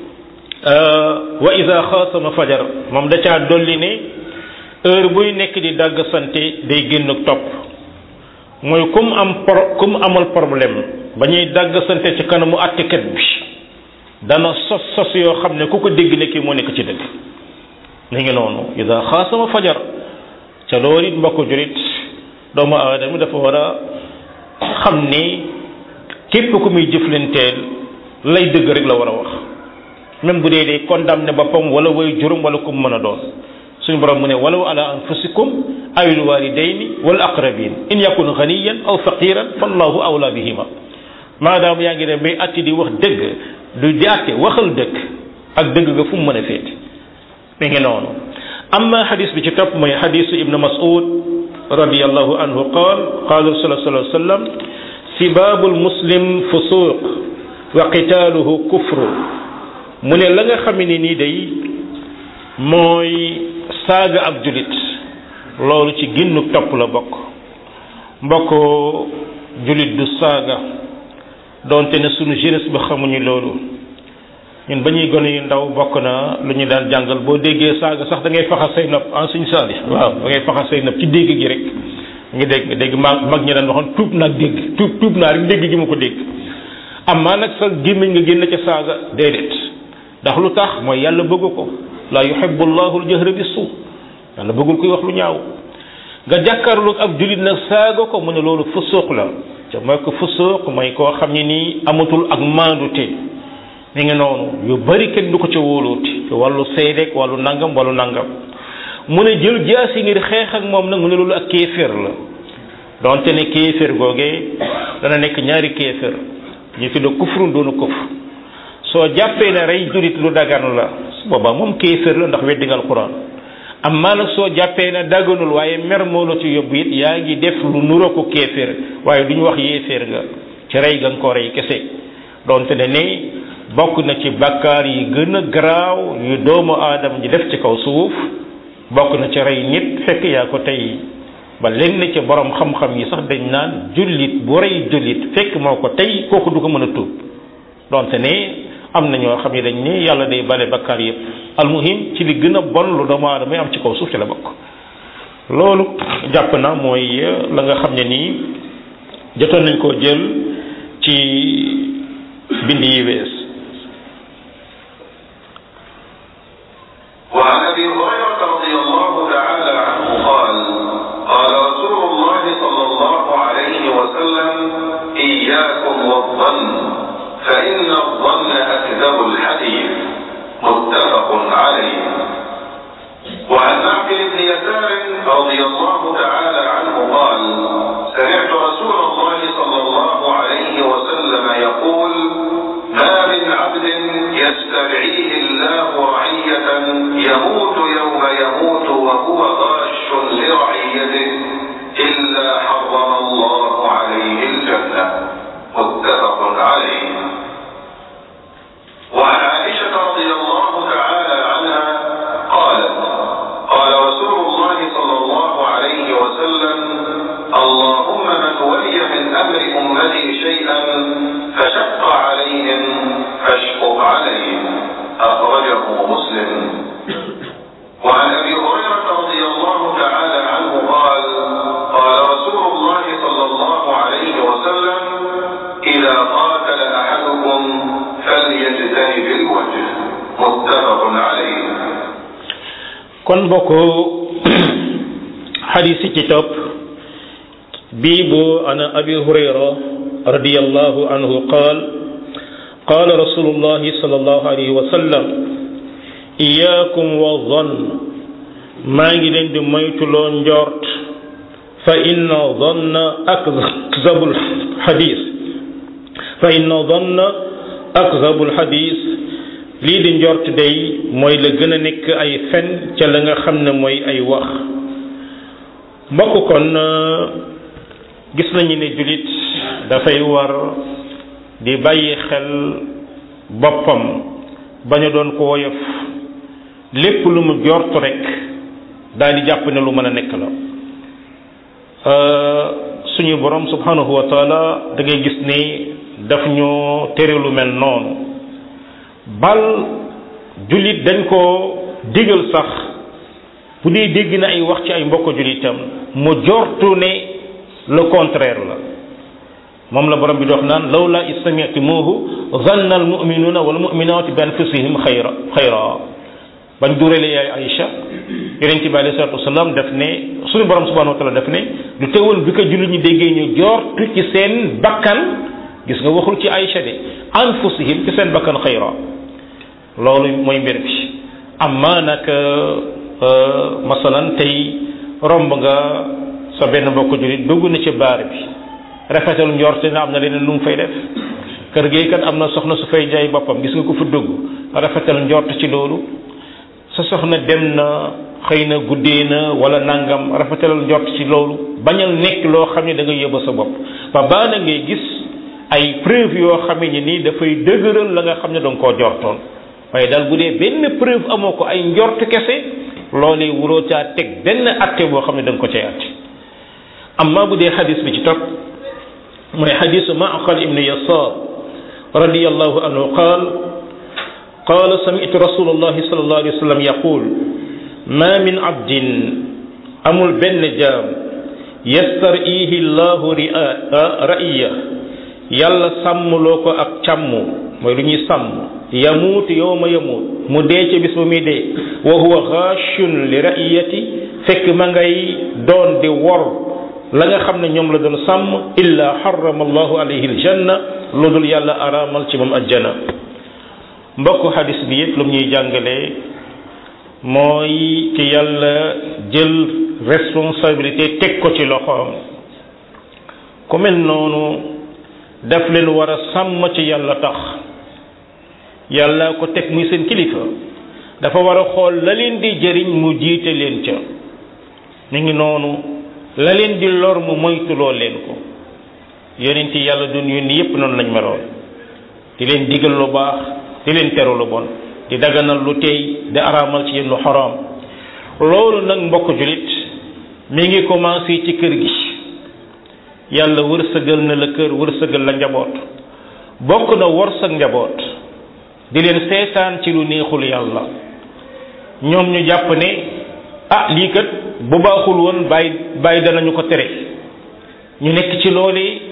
Speaker 1: wa ida xaasama fajar moom da caa dolli ne heure buy nekk di dàgg sante day génn topp mooy kum am pro kum amal problème ba ñuy dàgg sante ci kanamu àttekat bi dana sos sos yoo xam ne ku ko dégg ne kii moo nekk ci dëgg mi ngi noonu ida xaasama fajar ca loolu it mbokk jurit doomu aadama dafa war a xam ni képp ku muy jëflanteel lay dëgg rek la war a wax même bu dee dee condamné boppam wala way juróom wala kum mën a doon suñu borom mu ne walaw ala anfusikum awil walidayni wal aqrabin in yakun ghaniyan aw faqiran fallahu awla bihima maadaam yaa ngi ne bay atti di wax dëgg du di atte waxal dëgg ak dëgg nga fu mu mën a féete mi ngi noonu amma xadis bi ci topp mooy xadisu ibnu mas'ud radiyallahu anhu qaal qaala rasul sallallahu alayhi wa sallam sibaabul muslim fusuq wa qitaaluhu kufru mu ne la nga xam ne nii day mooy saaga ab julit loolu ci ginnu topp la bokk mbokk julit du saaga donte ne sunu jeunesse ba xamuñu loolu ñun ba ñuy gone yu ndaw bokk na lu ñu daan jàngal boo déggee saaga sax da ngay faxas say nopp en suñ saali waaw da ngay faxas say nopp ci dégg gi rek ngi dégg dégg mag mag ñi daan waxoon tuub naag dégg tuub tuub naa rek dégg gi ma ko dégg amaa nag sa gémmiñ nga génn ca saaga déedéet ndax lu tax mooy yàlla bëgg ko la yuhibbu llahu al-jahra bis-suu yàlla bëggul kuy wax lu ñaaw nga jàkkaarlu ab julit nag saaga ko mu ne loolu fusuuq la te mooy ko fusuuq mooy koo xam ne nii amatul ak maandute mi ngi noonu yu bari kenn du ko ca wóoluuti ci wàllu seedeek wàllu nangam wàllu nangam mu ne jël jaasi ngir xeex ak moom nag mu ne loolu ak kéeféer la donte ne kéeféer googee dana nekk ñaari kéeféer ñu tudde kufrun doonu kufr soo jàppee ne rey julit lu dagan la su boobaa moom kéeféer la ndax weddi nga alquran amma nag soo jàppee ne daganul waaye mer moo la ci yóbbu it yaa ngi def lu nuroo ko kéeféer waaye du ñu wax yéeféer nga ci rey ga nga ko rey kese donte ne ne bokk na ci bakkaar yi gën a garaaw yu doomu aadama ji def ci kaw suuf bokk na ci rey nit fekk yaa ko tey ba lenn ci borom xam-xam yi sax dañ naan jullit bu rey jullit fekk moo ko tey kooku du ko mën a tuub donte ne am na ñoo xam ne dañ ne yàlla day bale bakkaar yëpp almuhim ci li gën a bon lu doomu aadama yi am ci kaw suuf ci la bokk loolu jàpp na mooy la nga xam ne nii jotoon nañ koo jël ci bind yi wees
Speaker 2: وعن ابي هريره رضي الله تعالى عنه قال قال رسول الله صلى الله عليه وسلم اياكم والظن فان الظن اكذب الحديث متفق عليه وعن معقل بن يسار رضي الله تعالى عنه قال سمعت رسول الله صلى الله عليه وسلم يقول ما من عبد يستدعيه الله رعية يموت يوم يموت وهو غاش لرعيته إلا حرم الله عليه الجنة متفق عليه وعن عائشة رضي الله تعالى عنها قالت قال رسول الله صلى الله عليه وسلم اللهم من ولي من أمر أمتي شيئا فشق عليهم فاشقق عليه أخرجه مسلم وعن أبي هريرة رضي الله تعالى عنه قال قال رسول الله صلى الله عليه وسلم إذا قاتل أحدكم فليجتنب الوجه متفق عليه
Speaker 1: kon bokk xadis yi ci topp bii bu ana abi hurayra radiallahu anhu qaal قال رسول الله صلى الله عليه وسلم إياكم والظن ما نجي دي مويتلو نجورت فإن ظن أكذب الحديث فإن ظن أكذب الحديث lii di njort day mooy la gën a nekk ay fen ca la nga xam ne mooy ay wax mbokk kon gis nañu ne jullit dafay war di bàyyi xel boppam bañ a doon ko woyof lépp lu mu jort rek daal di jàpp ne lu mën a nekk la suñu borom subhanahu wa taala da ngay gis ni daf ñoo tere lu mel noonu bal jullit dañ koo digal sax bu dee dégg na ay wax ci ay mbokk jullitam mu jortu ne le contraire la moom la borom bi dox naan lawla istami'tumuhu zanna al mu'minuna wal mu'minatu bi anfusihim xayra xayra bañ dureele yaay Aïcha yonent bi alayhi salatu wasalaam daf ne suñu borom subhanahu wa taala daf ne du teewul bi ko jullit ñi déggee ñu jortu ci seen bakkan gis nga waxul ci Aïcha de anfusihim ci seen bakkan xayra loolu mooy mbir bi amma nag masalan tey romb nga sa benn mbokk jullit dugg na ci baar bi rafetal njorte na am na leneen lu mu fay def kër gi kat am na soxna su fay jaay boppam gis nga ko fa dugg rafetal njort ci loolu sa soxna dem na xëy na guddee na wala nangam rafetal njort ci loolu bañal nekk loo xam ne da nga yóbba sa bopp ba baa na ngay gis ay preuve yoo xam ne nii dafay dëgëral la nga xam ne da nga koo jortoon waaye daal bu dee benn preuve amoo ko ay njort kese loolee wuroo caa teg benn atte boo xam ne da nga ko cay atte amma bu dee xadis bi ci topp mooy xadisu maaqal ibnu yasar radiallahu anhu qaal qaala samitu rasulullahi sallallahu alayhi wa sallam yaqul ma min abdin amul benn jaam yastarihi llahu ria raiya yàlla sàmmloo ko ak càmm mooy lu ñuy sàmm yamuut yowma yamuut mu dee ca bis ba muy dee wa huwa xaachun li raiyati fekk ma ngay doon di wor la nga xam ne ñoom la doon sàmm illa harrama allahu alayhi aljanna lu dul yàlla araamal ci moom ajjana mbokk xadis bi yëpp lu mu ñuy jàngalee mooy ki yàlla jël responsabilité teg ko ci loxoom ku mel noonu daf leen war a sàmm ci yàlla tax yàlla ko teg muy seen kilifa dafa war a xool la leen di jëriñ mu jiite leen ca ñu ngi noonu la leen di lor mu moytuloo leen ko yonent yàlla doon yónni yépp noonu lañ meloon di leen digal lu baax di leen teru lu bon di daganal lu tey di araamal ci yéen lu xaraam loolu nag mbokk julit mi ngi commencé ci kër gi yàlla wërsëgal na la kër wërsëgal la njaboot bokk na wërsëg njaboot di leen seetaan ci lu neexul yàlla ñoom ñu jàpp ne ah lii kat bu baaxul woon bàyyi bàyyi danañu ko tere ñu nekk ci loole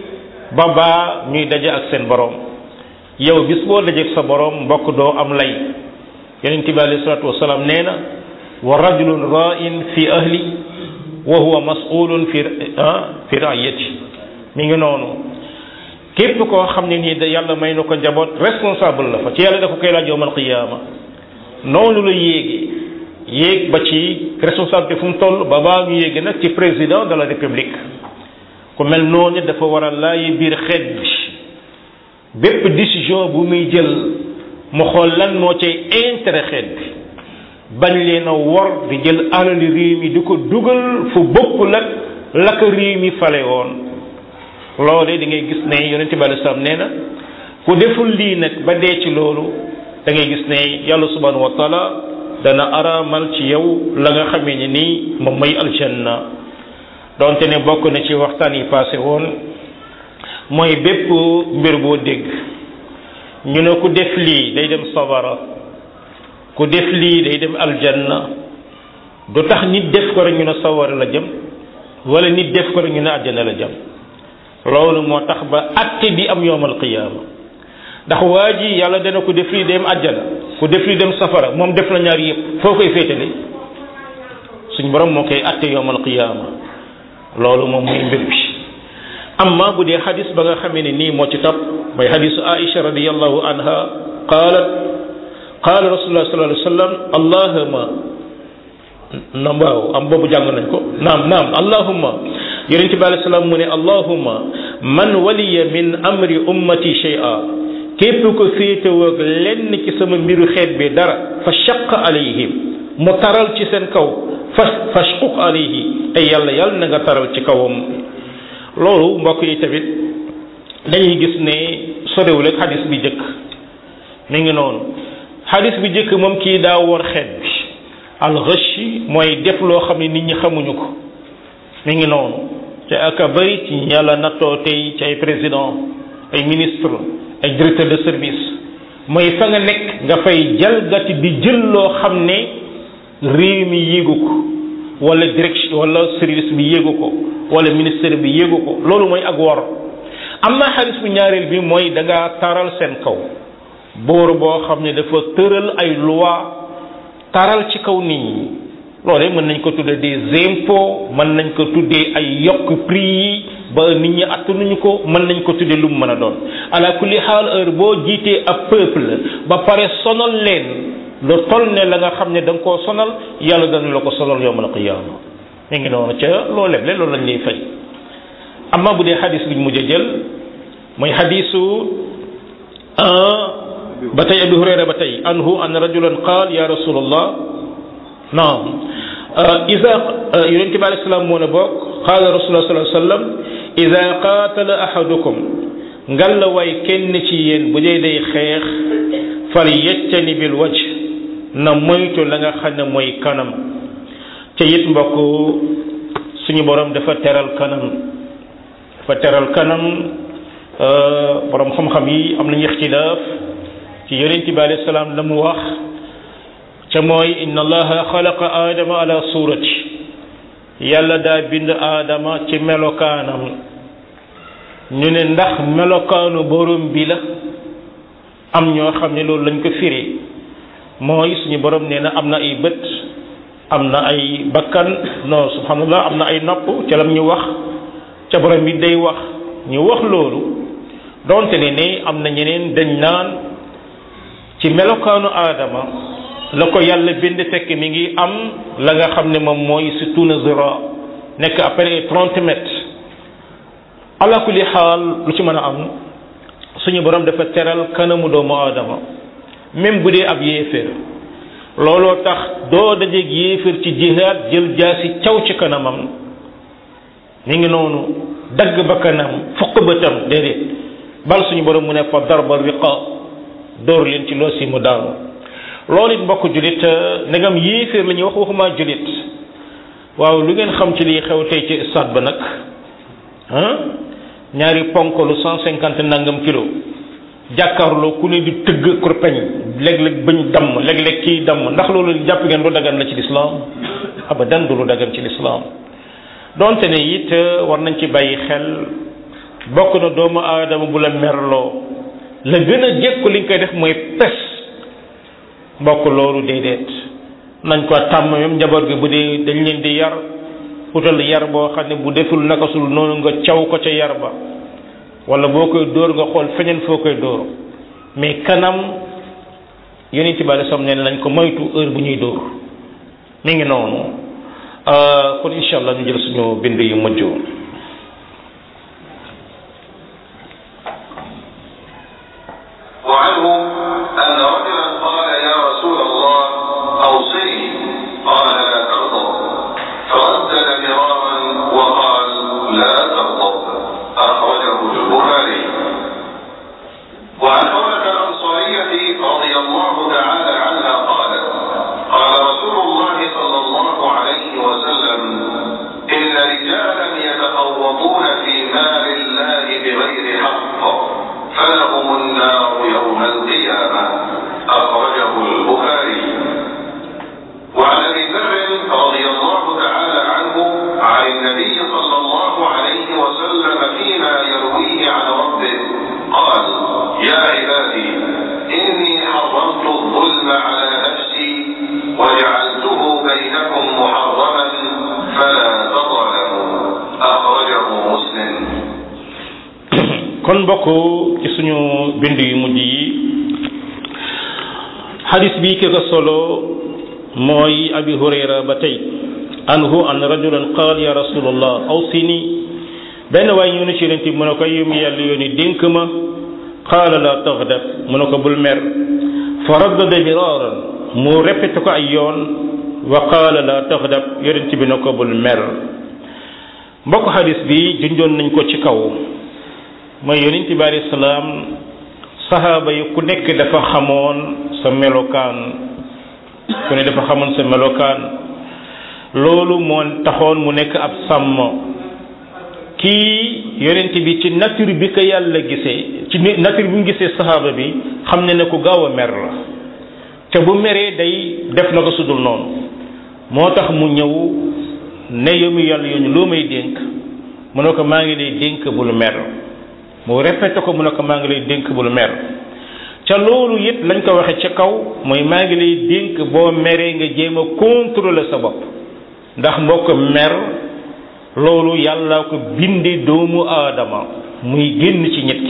Speaker 1: ba baa ñuy daje ak seen borom yow bis boo dajeeg sa borom mbokk doo am lay yonente bi alayhi salatu wasalaam nee na wa rajulun ra'in fi ahli wa huwa mas'ulun fi fi ra'iyati mi ngi noonu képp koo xam ne nii da yàlla may na ko njaboot responsable la fa ci yàlla dafa koy laaj yowmal qiyaama noonu la yéegi yéeg ba ci responsabilité fu mu toll ba baa ñu yéegi nag ci président de la république ku mel noonu dafa war a laayi biir xeet bi bépp décision bu muy jël mu xool lan moo cay intérêt xeet bi bañ leen a wor di jël alali réew mi di ko dugal fu bokkul ak la ko réew mi fale woon loolee di ngay gis ne yonent bi alei salaam nee na ku deful lii nag ba dee ci loolu da ngay gis ne yàlla subhanahu wa taala dana araamal ci yow la nga xamee ne nii moom mooy aljanna donte ne bokk na ci waxtaan yi passé woon mooy bépp mbir boo dégg ñu ne ku def lii day dem sawara ku def lii day dem aljanna du tax nit def ko rek ñu ne sawara la jëm wala nit def ko rek ñu ne aljanna la jëm loolu moo tax ba atte bi am yowmal qiyaama ndax waa ji yàlla dana ko def lii dem àjjana ku def lii dem safara moom def na ñaar yëpp foo koy féetale suñ borom moo koy atte yowmal qiyaama loolu moom muy mbir bi amma bu dee xadis ba nga xamee ne nii moo ci topp mooy xadisu aisha radiallahu anha qaalat qaala rasulullah sallallahu alayhi wa sallam allahuma naam waaw am boobu jàng nañ ko naam naam allahuma yonent bi alayhi salaam mu ne allahuma man waliya min amri ummati shay'a képp ko féetewoog lenn ci sama mbiru xeet bi dara fa shaq alayhim mu taral ci seen kaw fa fashquq alayhi ay yàlla yàlla na nga taral ci kawam loolu mbokk yi tamit dañuy gis ne sorewul ak xadis bi jëkk mi ngi noonu xadis bi jëkk moom kii daa wor xeet bi alxëshi mooy def loo xam ne nit ñi xamuñu ko mi ngi noonu te aka bëri ci yàlla nattoo tey ci ay président ay ministre ay directeur de service mooy fa nga nekk nga fay jalgati di jël loo xam ne réew mi yéegu ko wala direction wala service bi yéegu ko wala ministère bi yéegu ko loolu mooy ak wor am na xaris bu ñaareel bi mooy da ngaa taral seen kaw boor boo xam ne dafa tëral ay loi taral ci kaw nit ñi loolee mën nañ ko tuddee des impôts mën nañ ko tuddee ay yokk prix yi ba nit ñi attanuñu ko mën nañ ko tuddee lu mu mën a doon ala kulli xaal heure boo jiitee ab peuple ba pare sonal leen lu toll ne la nga xam ne da nga koo sonal yàlla dana la ko sonal yawmal qiyaama mi ngi noonu ca loo leble loolu lañ lay fay amma bu dee xadis biñ mujj a jël mooy xadisu ba tey abi hurayra ba tey anhu an rajulan qaal ya rasulallah naam ida yonent bi alei salaam moo ne bokk qaala rasulullah sallallahu alayhi wasallam ida qaatala ahadukum ngalla waay kenn ci yéen bu dee day xeex fal yeccani bil wajh na moytu la nga xam ne mooy kanam ca it mbokk suñu borom dafa teral kanam dafa teral kanam borom xam-xam yi am nañu ixtilaaf ci yonent bi alayhi salaam la mu wax ca mooy inna allaha xalaqa aadama ala surati yàlla daa bind aadama ci melokaanam ñu ne ndax melokaanu borom bi la am ñoo xam ne loolu lañ ko firi mooy suñu borom nee na am na ay bët am na ay bakkan non subhanallah am na ay nopp ca lam ñu wax ca borom bi day wax ñu wax loolu donte ne ne am na ñeneen dañ naan ci melokaanu aadama la ko yàlla bind fekk mi ngi am la nga xam ne moom mooy surtout na zira nekk après trente mètres ala kulli xaal lu ci mën a am suñu borom dafa teral kanamu doomu aadama même bu dee ab yéeféer looloo tax doo dajeeg yéeféer ci jihaad jël jaasi caw ci kanamam mi ngi noonu dagg ba kanam fukk bëtam déedéet bal suñu borom mu ne fa darba riqa dóor leen ci loo si mu daanu loolu it mbokk julit ndegam yéeféer la ñuy wax waxuma julit waaw lu ngeen xam ci liy xew tey ci stade ba nag ah ñaari ponk lu cent cinquante nangam kilo jàkkaarloo ku ne di tëgg kurpeñ léeg-léeg bañ damm léeg-léeg kii damm ndax loolu jàpp ngeen lu dagan la ci lislaam abadan du lu dagan ci lislaam donte ne it war nañ ci bàyyi xel bokk na doomu aadama bu la merloo la gën a jekku li nga koy def mooy pes mbokk loolu déedéet nañ ko tàmm même njaboot gi bu dee dañ leen di yar utal yar boo xam ne bu deful naka sul noonu nga caw ko ca yar ba wala boo koy dóor nga xool feneen foo koy dóor mais kanam yonent bi alei nee nañ ko moytu heure bu ñuy dóor mi ngi noonu kon incha allah ñu jël suñu bind yu mujj
Speaker 2: وعنه أن رجلا قال يا رسول الله أوصني قال لا تغضب فردد مرارا وقال لا تغضب أخرجه البخاري وعن حولة الأنصارية رضي الله تعالى عنها قالت قال رسول الله صلى الله عليه وسلم إن رجالا يتخوضون في مال الله بغير حق فلهم النار يوم القيامة أخرجه البخاري وعن أبي ذر رضي الله تعالى عنه عن النبي صلى الله عليه وسلم فيما يرويه عن ربه قال يا عبادي إني حرمت الظلم على نفسي وجعلته بينكم محرما فلا تظلموا أخرجه مسلم
Speaker 1: kon mbokk ci suñu bind yu mujj yi xadis bi ki ko solo mooy abi hurayra ba tey anhu an rajulan qaal ya rasulallah awsini benn waay ñu ne ci yonent bi mu ne ko yum yàlla yooni dénk ma qaala la taxdab mu ne ko bul mer fa raddada miraaran mu répété ko ay yoon wa qaala la taxdab yonent bi ne ko bul mer mbokk xadis bi junjoon nañ ko ci kaw mooy yonent bi alayhi salaam saxaaba yi ku nekk dafa xamoon sa melokaan ku ne dafa xamoon sa melokaan loolu moo taxoon mu nekk ab sàmm kii yonent bi ci nature bi ko yàlla gisee ci nature bi mu gisee saxaaba bi xam ne ne ku gaaw a mer la te bu meree day def na ko sudul noonu moo tax mu ñëw ne yow mi yàlla yooñu loo may dénk mu ne ko maa ngi lay dénk bul mer mu répété ko mu ne ko maa ngi lay dénk bul mer ca loolu it lañ ko waxe ca kaw mooy maa ngi lay dénk boo meree nga jéem a contrôler sa bopp ndax mbokk mer loolu yàlla ko bindi doomu aadama muy génn ci ñett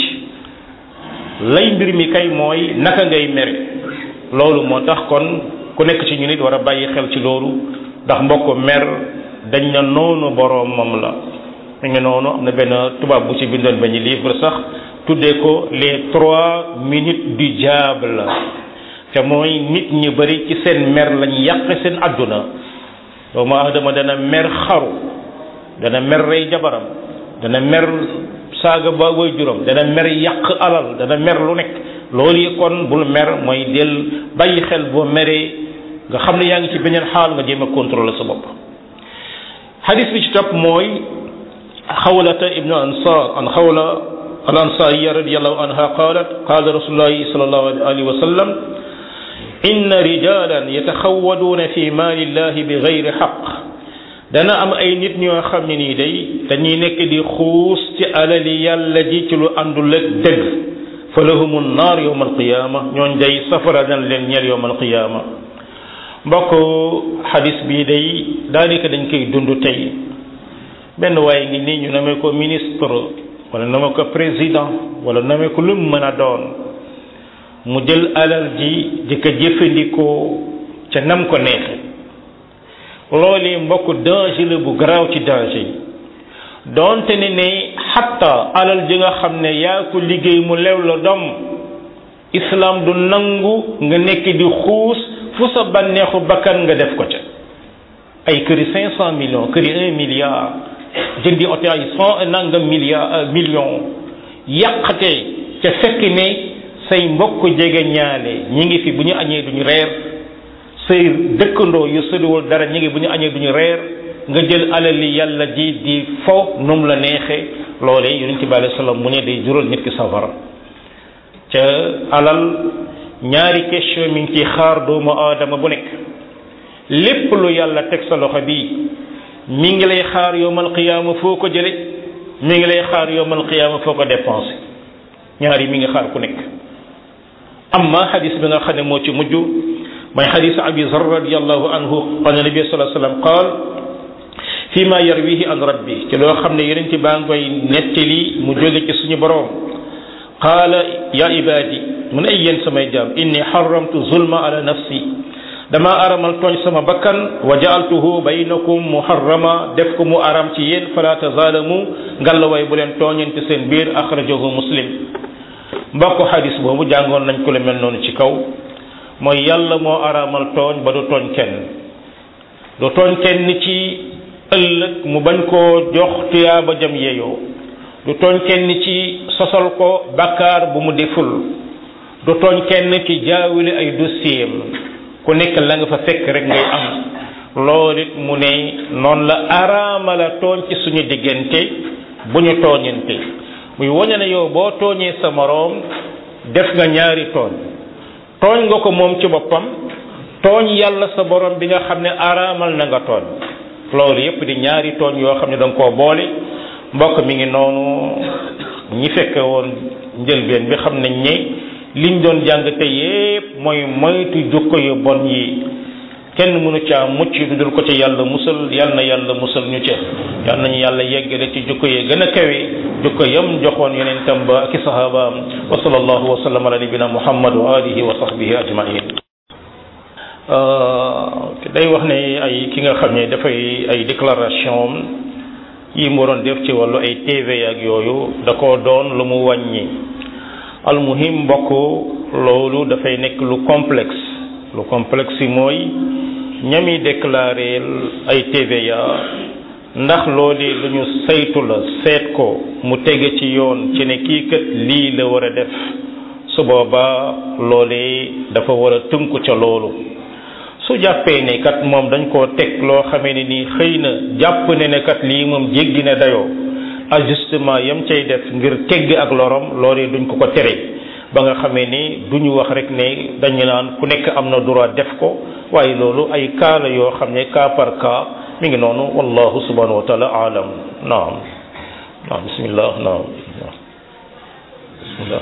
Speaker 1: lay mbir mi kay mooy naka ngay mere loolu moo tax kon ku nekk ci ñu nit war a bàyyi xel ci loolu ndax mbokk mer dañ na noonu boroomam la mi ngi noonu am na benn tubaab bu ci bindoon benn livre sax tuddee ko les trois minutes du diable te mooy nit ñi bari ci seen mer lañ yàq seen àdduna doomu aadama dana mer xaru dana mer rey jabaram dana mer saaga ba way juróom dana mer yàq alal dana mer lu nekk loolu yi kon bul mer mooy del bàyyi xel boo meree nga xam ne yaa ngi ci beneen xaal nga jéem a contrôler sa bopp hadis bi ci topp mooy xawlata ibnu ansar an xawla al ansariya radiallahu anha qalat qala rasulullahi sallallahu alayhi wa sallam inna rijalan yataxawaduuna fi maali llahi bi gayri xaq dana am ay nit ñoo xam ne nii day dañuy nekk di xuus ci alali yàlla ji ci lu àndul ak dëgg fa lahumu naar yowma alqiyaama ñooñ day safara dana leen ñeel yowma alqiyaama mbokk xadis bii day daanaka dañ koy dund tey benn waaye ngi nii ñu namee ko ministre wala namee ko président wala namee ko lu mu mën a doon mu jël alal ji di ko jëfandikoo ca nam ko neexe loolu mbokk danger la bu garaaw ci danger yi doonte ne ne xatta alal ji nga xam ne yaa ko liggéey mu lew la dom islam du nangu nga nekk di xuus fu sa bànneexu bakkan nga def ko ca ay këri cinq cent millions këri un milliard jëndi oto ay cent nangam milliard million yàqate ca fekk ne say mbokk jege ñaale ñi ngi fi bu ñu añee duñu reer say dëkkandoo yu sëriwul dara ñi ngi bu ñu añee duñu reer nga jël alali yàlla ji di fo num la neexe loole yonent bi alayhi salaam mu ne day jural nit ki safara ca alal ñaari question mi ngi ciy xaar doomu aadama bu nekk lépp lu yàlla teg sa loxo bi mi ngi lay xaar yowmal qiyaama foo ko jële mi ngi lay xaar yowmal qiyaama foo ko dépensé ñaar yi mi ngi xaar ku nekk amma xadis bi nga xam ne moo ci mujj mooy xadis abi zar radiallahu anhu qala nabi sallallahu alayhi wasallam qaal fi ma yarwihi an rabbi ci loo xam ne yeneen ci baa ngi koy nettali mu jóge ci suñu borom qaala ya ibadi mu ne ay yéen samay jaam inni xaramtu zulma ala nafsi dama aramal tooñ sama bakkan wa jaaltuhu baynakum muharrama def ko mu aram ci yéen fala tazaalamu ngallaway bu leen tooñante seen biir axrajahu muslim mbokk xadis boobu jàngoon nañ ko le mel noonu ci kaw mooy yàlla moo aramal tooñ ba du tooñ kenn du tooñ kenn ci ëllëg mu bañ koo jox tuyaaba jam yeeyoo du tooñ kenn ci sosal ko bakkaar bu mu deful du tooñ kenn ci jaawile ay dossier ku nekk la nga fa fekk rek ngay am loolu it mu ne noonu la araamala tooñ ci suñu diggante bu ñu tooñante muy wañe ne yow boo tooñee sa moroom def nga ñaari tooñ tooñ nga ko moom ci boppam tooñ yàlla sa borom bi nga xam ne araamal na nga tooñ loolu yépp di ñaari tooñ yoo xam ne da nga koo boole mbokk mi ngi noonu ñi fekke woon njëlbeen bi xam nañ ne liñ doon jàng te yépp mooy moytu jukko yu bon yi kenn mënu caa mucc du dul ko ca yàlla musal yal na yàlla musal ñu ca yal nañu yàlla yeggale ci jukko yi gën a kawe jukko yam joxoon yeneen ba ak i sahabaam wa sallallahu wa sallam ala nabina muhammad wa alihi wa sahbihi ajmain day wax ne ay ki nga xam ne dafay ay déclaration yi mu waroon def ci wàllu ay TV ak yooyu da ko doon lu mu wàññi almuhim mbokk loolu dafay nekk lu complexe lu complexe yi mooy ñami déclaré ay TVA ndax loolu lu ñu saytu la seet ko mu tege ci yoon ci ne kii kat lii la war a def su boobaa loolee dafa war a tënku ca loolu su jàppee ne kat moom dañ koo teg loo xamee ne nii xëy na jàpp ne ne kat lii moom jéggi na dayoo ajustement yam cay def ngir tegg ak lorom loolee duñ ko ko tere ba nga xamee ni duñu wax rek ne dañu naan ku nekk am na droit def ko waaye loolu ay cas la yoo xam ne cas par cas mi ngi noonu wallahu subhanahu wa taala alam naam naam bismillah naam bismillah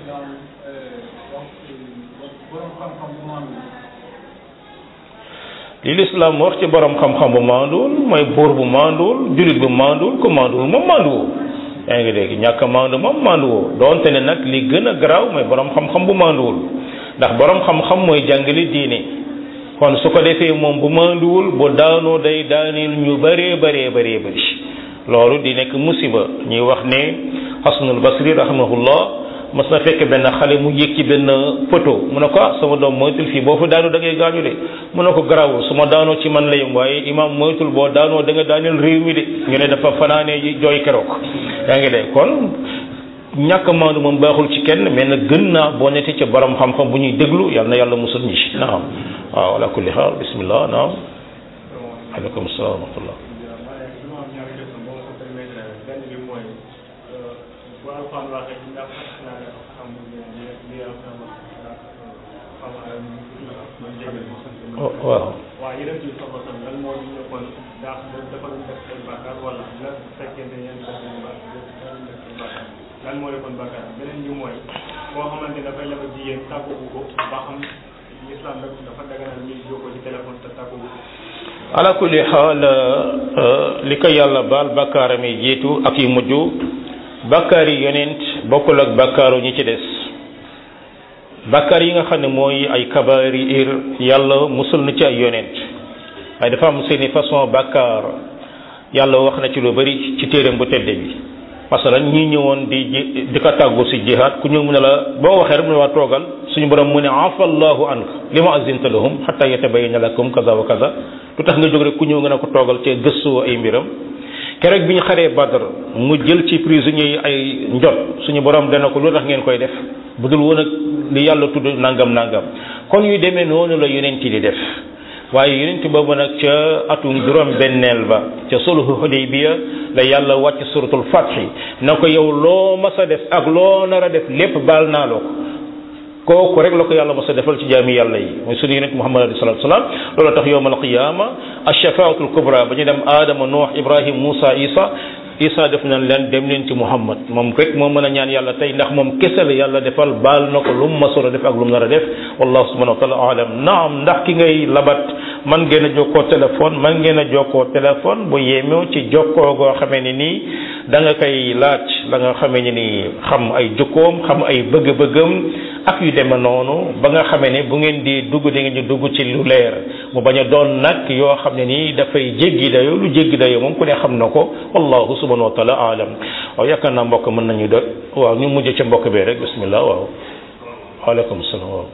Speaker 1: li lislaam wax ci borom xam-xam bu maanduwul mooy buur bu maanduwul jullit bu maanduwul ku maanduwul moom maanduwoo yaa ngi dégg ñàkk a maandu moom maanduwoo doonte ne nag li gën a garaaw mooy borom xam-xam bu maanduwul ndax borom xam-xam mooy jàngale diine kon su ko defee moom bu maanduwul bu daanoo day daaneel ñu bëree bëree bëree bëri loolu di nekk musiba ñuy wax ne Hasanul Basri rahimahullah mas na fekk benn xale mu yéeg ci benn poto mu ne ko ah sama doom moytul fii boo fa daanu da ngay gaañu de mu ne ko garaawul su ma daanoo ci man la yem waaye imam moytul boo daanoo da nga daaneel réew mi de ñu ne dafa fanaanee jooy keroog yaa ngi de kon ñàkk maandu moom baaxul ci kenn mais nag gën naa boo nekkee ca borom xam-xam bu ñuy déglu yal na yàlla musul ñi ci naam waaw ala kulli xaal bismillah naam aleykum salaam wa rahmatullah waaw
Speaker 3: waaw yeneen ci soxla tam lan moo ñu nekkoon ndax dafa doon def ay bàkkaar wala la fekkente ne yéen def nañu bàkkaar lan moo nekkoon bàkkaar beneen bi mooy koo xamante dafay leba jigéen tàgguwu ko ba xam islam dafa daganal ñuy jokkoo ci téléphone te tàgguwu ko
Speaker 1: ala kulli xaal li ko yàlla baal bakkaaram yi jiitu ak yu mujj bakkaar yi yonent bokkul ak bakkaaru ñi ci des bakkaar yi nga xam ne mooy ay kabair yàlla musul na ci ay yonent waaye dafa am seeni façon bakkaar yàlla wax na ci lu bari ci téeram bu tedde bi masalan ñi ñëwoon di di ko tàggu si jihaad ku ñëw mu ne la boo waxee rek mu ne waa toogal suñu borom mu ne afa allahu anka li ma azinta lahum xatta yatabayyana lakum kaza wa kaza lu tax nga jóg rek ku ñëw nga ne ko toogal ci gëstu ay mbiram keroog bi ñu xaree Badr mu jël ci prisonniers yi ay njot suñu borom dana ko lu tax ngeen koy def bu dul woon ak li yàlla tudd nangam nangam kon yu demee noonu la yonent di def waaye yonent boobu nag ca atum juróom benneel ba ca sulhu Hudaybiya la yàlla wàcc suratul fathi na ko yow loo mas a def ak loo nar a def lépp baal naa loo ko kooku rek la ko yàlla mas a defal ci jaami yàlla yi mooy sunu yonent Muhammad alayhi salatu salaam loolu tax yowmal qiyaama ashafaatul kubra ba ñu dem Adama Nuux Ibrahim Moussa Isa Isa def nañ leen dem leen ci Muhammad moom rek moo mën a ñaan yàlla tey ndax moom kese la yàlla defal baal na ko lu mu masoon a def ak lu mu nar a def wallahu subhanahu wa taala alam naam ndax ki ngay labat man ngeen a jokkoo téléphone man ngeen a jokkoo téléphone bu yemew ci jokkoo goo xamee ni nii da nga koy laaj la nga xamee ni nii xam ay jukkoom xam ay bëgg-bëggam ak yu deme noonu ba nga xamee ne bu ngeen di dugg di ngeen di dugg ci lu leer mu bañ a doon nag yoo xam ne nii dafay jéggi dayo lu jéggi dayo moom ku ne xam na ko wallahu subhanahu wa taala alam waaw yaakaar naa mbokk mën nañu do waaw ñu mujj ca mbokk bee rek bismillah waaw waaleykum salaam waaw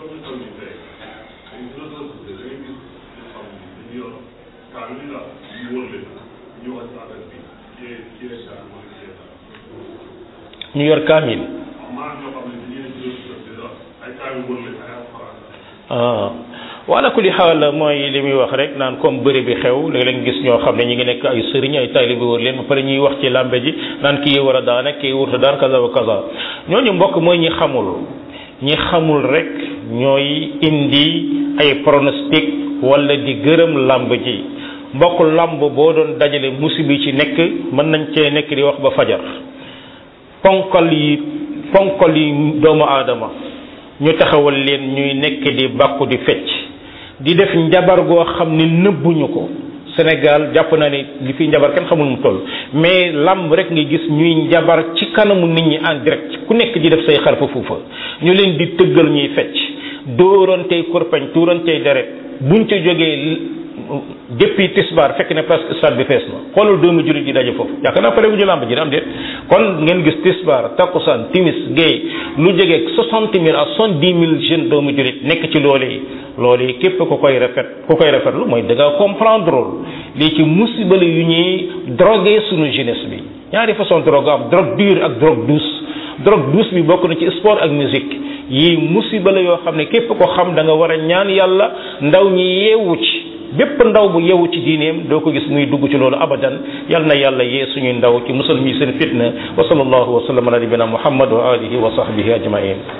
Speaker 1: ñu yor kaamil ah wala kulli xaal mooy li muy wax rek naan comme bëri bi xew léegi leen gis ñoo xam ne ñu ngi nekk ay sëriñ ay taalibe wër leen ba pare ñuy wax ci làmbe ji naan kii war a daane kii wurta daan kaza wa kaza ñooñu mbokk mooy ñi xamul ñi xamul rek ñooy indi ay pronostic wala di gërëm làmb ji mbokk làmb boo doon dajale musibi ci nekk mën nañ cee nekk di wax ba fajar ponkal yi ponkal yi doomu aadama ñu taxawal leen ñuy nekk di bàkku di fecc di def njabar goo xam ne nëbbuñu ko Sénégal jàpp naa ne li fi njabar kenn xamul mu toll mais lamb rek nga gis ñuy njabar ci kanamu nit ñi en direct ku nekk di def say xarfa fuufa ñu leen di tëggal ñuy fecc dóorantey kurpañ tuurantey deret buñ ca jógee depuis tisbaar fekk ne presque stade bi fees na xoolal doomu jullit yi daje foofu yaakaar naa pare bu ñu lamb ji am déet kon ngeen gis tisbaar takkusaan timis gay lu jege soixante mille à soixante dix mille jeunes doomu jullit nekk ci loolu yi loolu yi képp ku koy rafet ku koy rafetlu mooy da nga comprendre lii ci musibale yu ñuy drogué sunu jeunesse bi ñaari façon drogue am drogue dure ak drogue douce drogue douce bi bokk na ci sport ak musique yii musiba la yoo xam ne képp ko xam da nga war a ñaan yàlla ndaw ñi yeewu ci bépp ndaw bu yeewu ci diineem doo ko gis muy dugg ci loolu abadan yal na yàlla yee suñuy ndaw ci musal ñi seen fitna wa sallallahu wa sallam ala nabina muhammad wa alihi wa sahbihi ajmain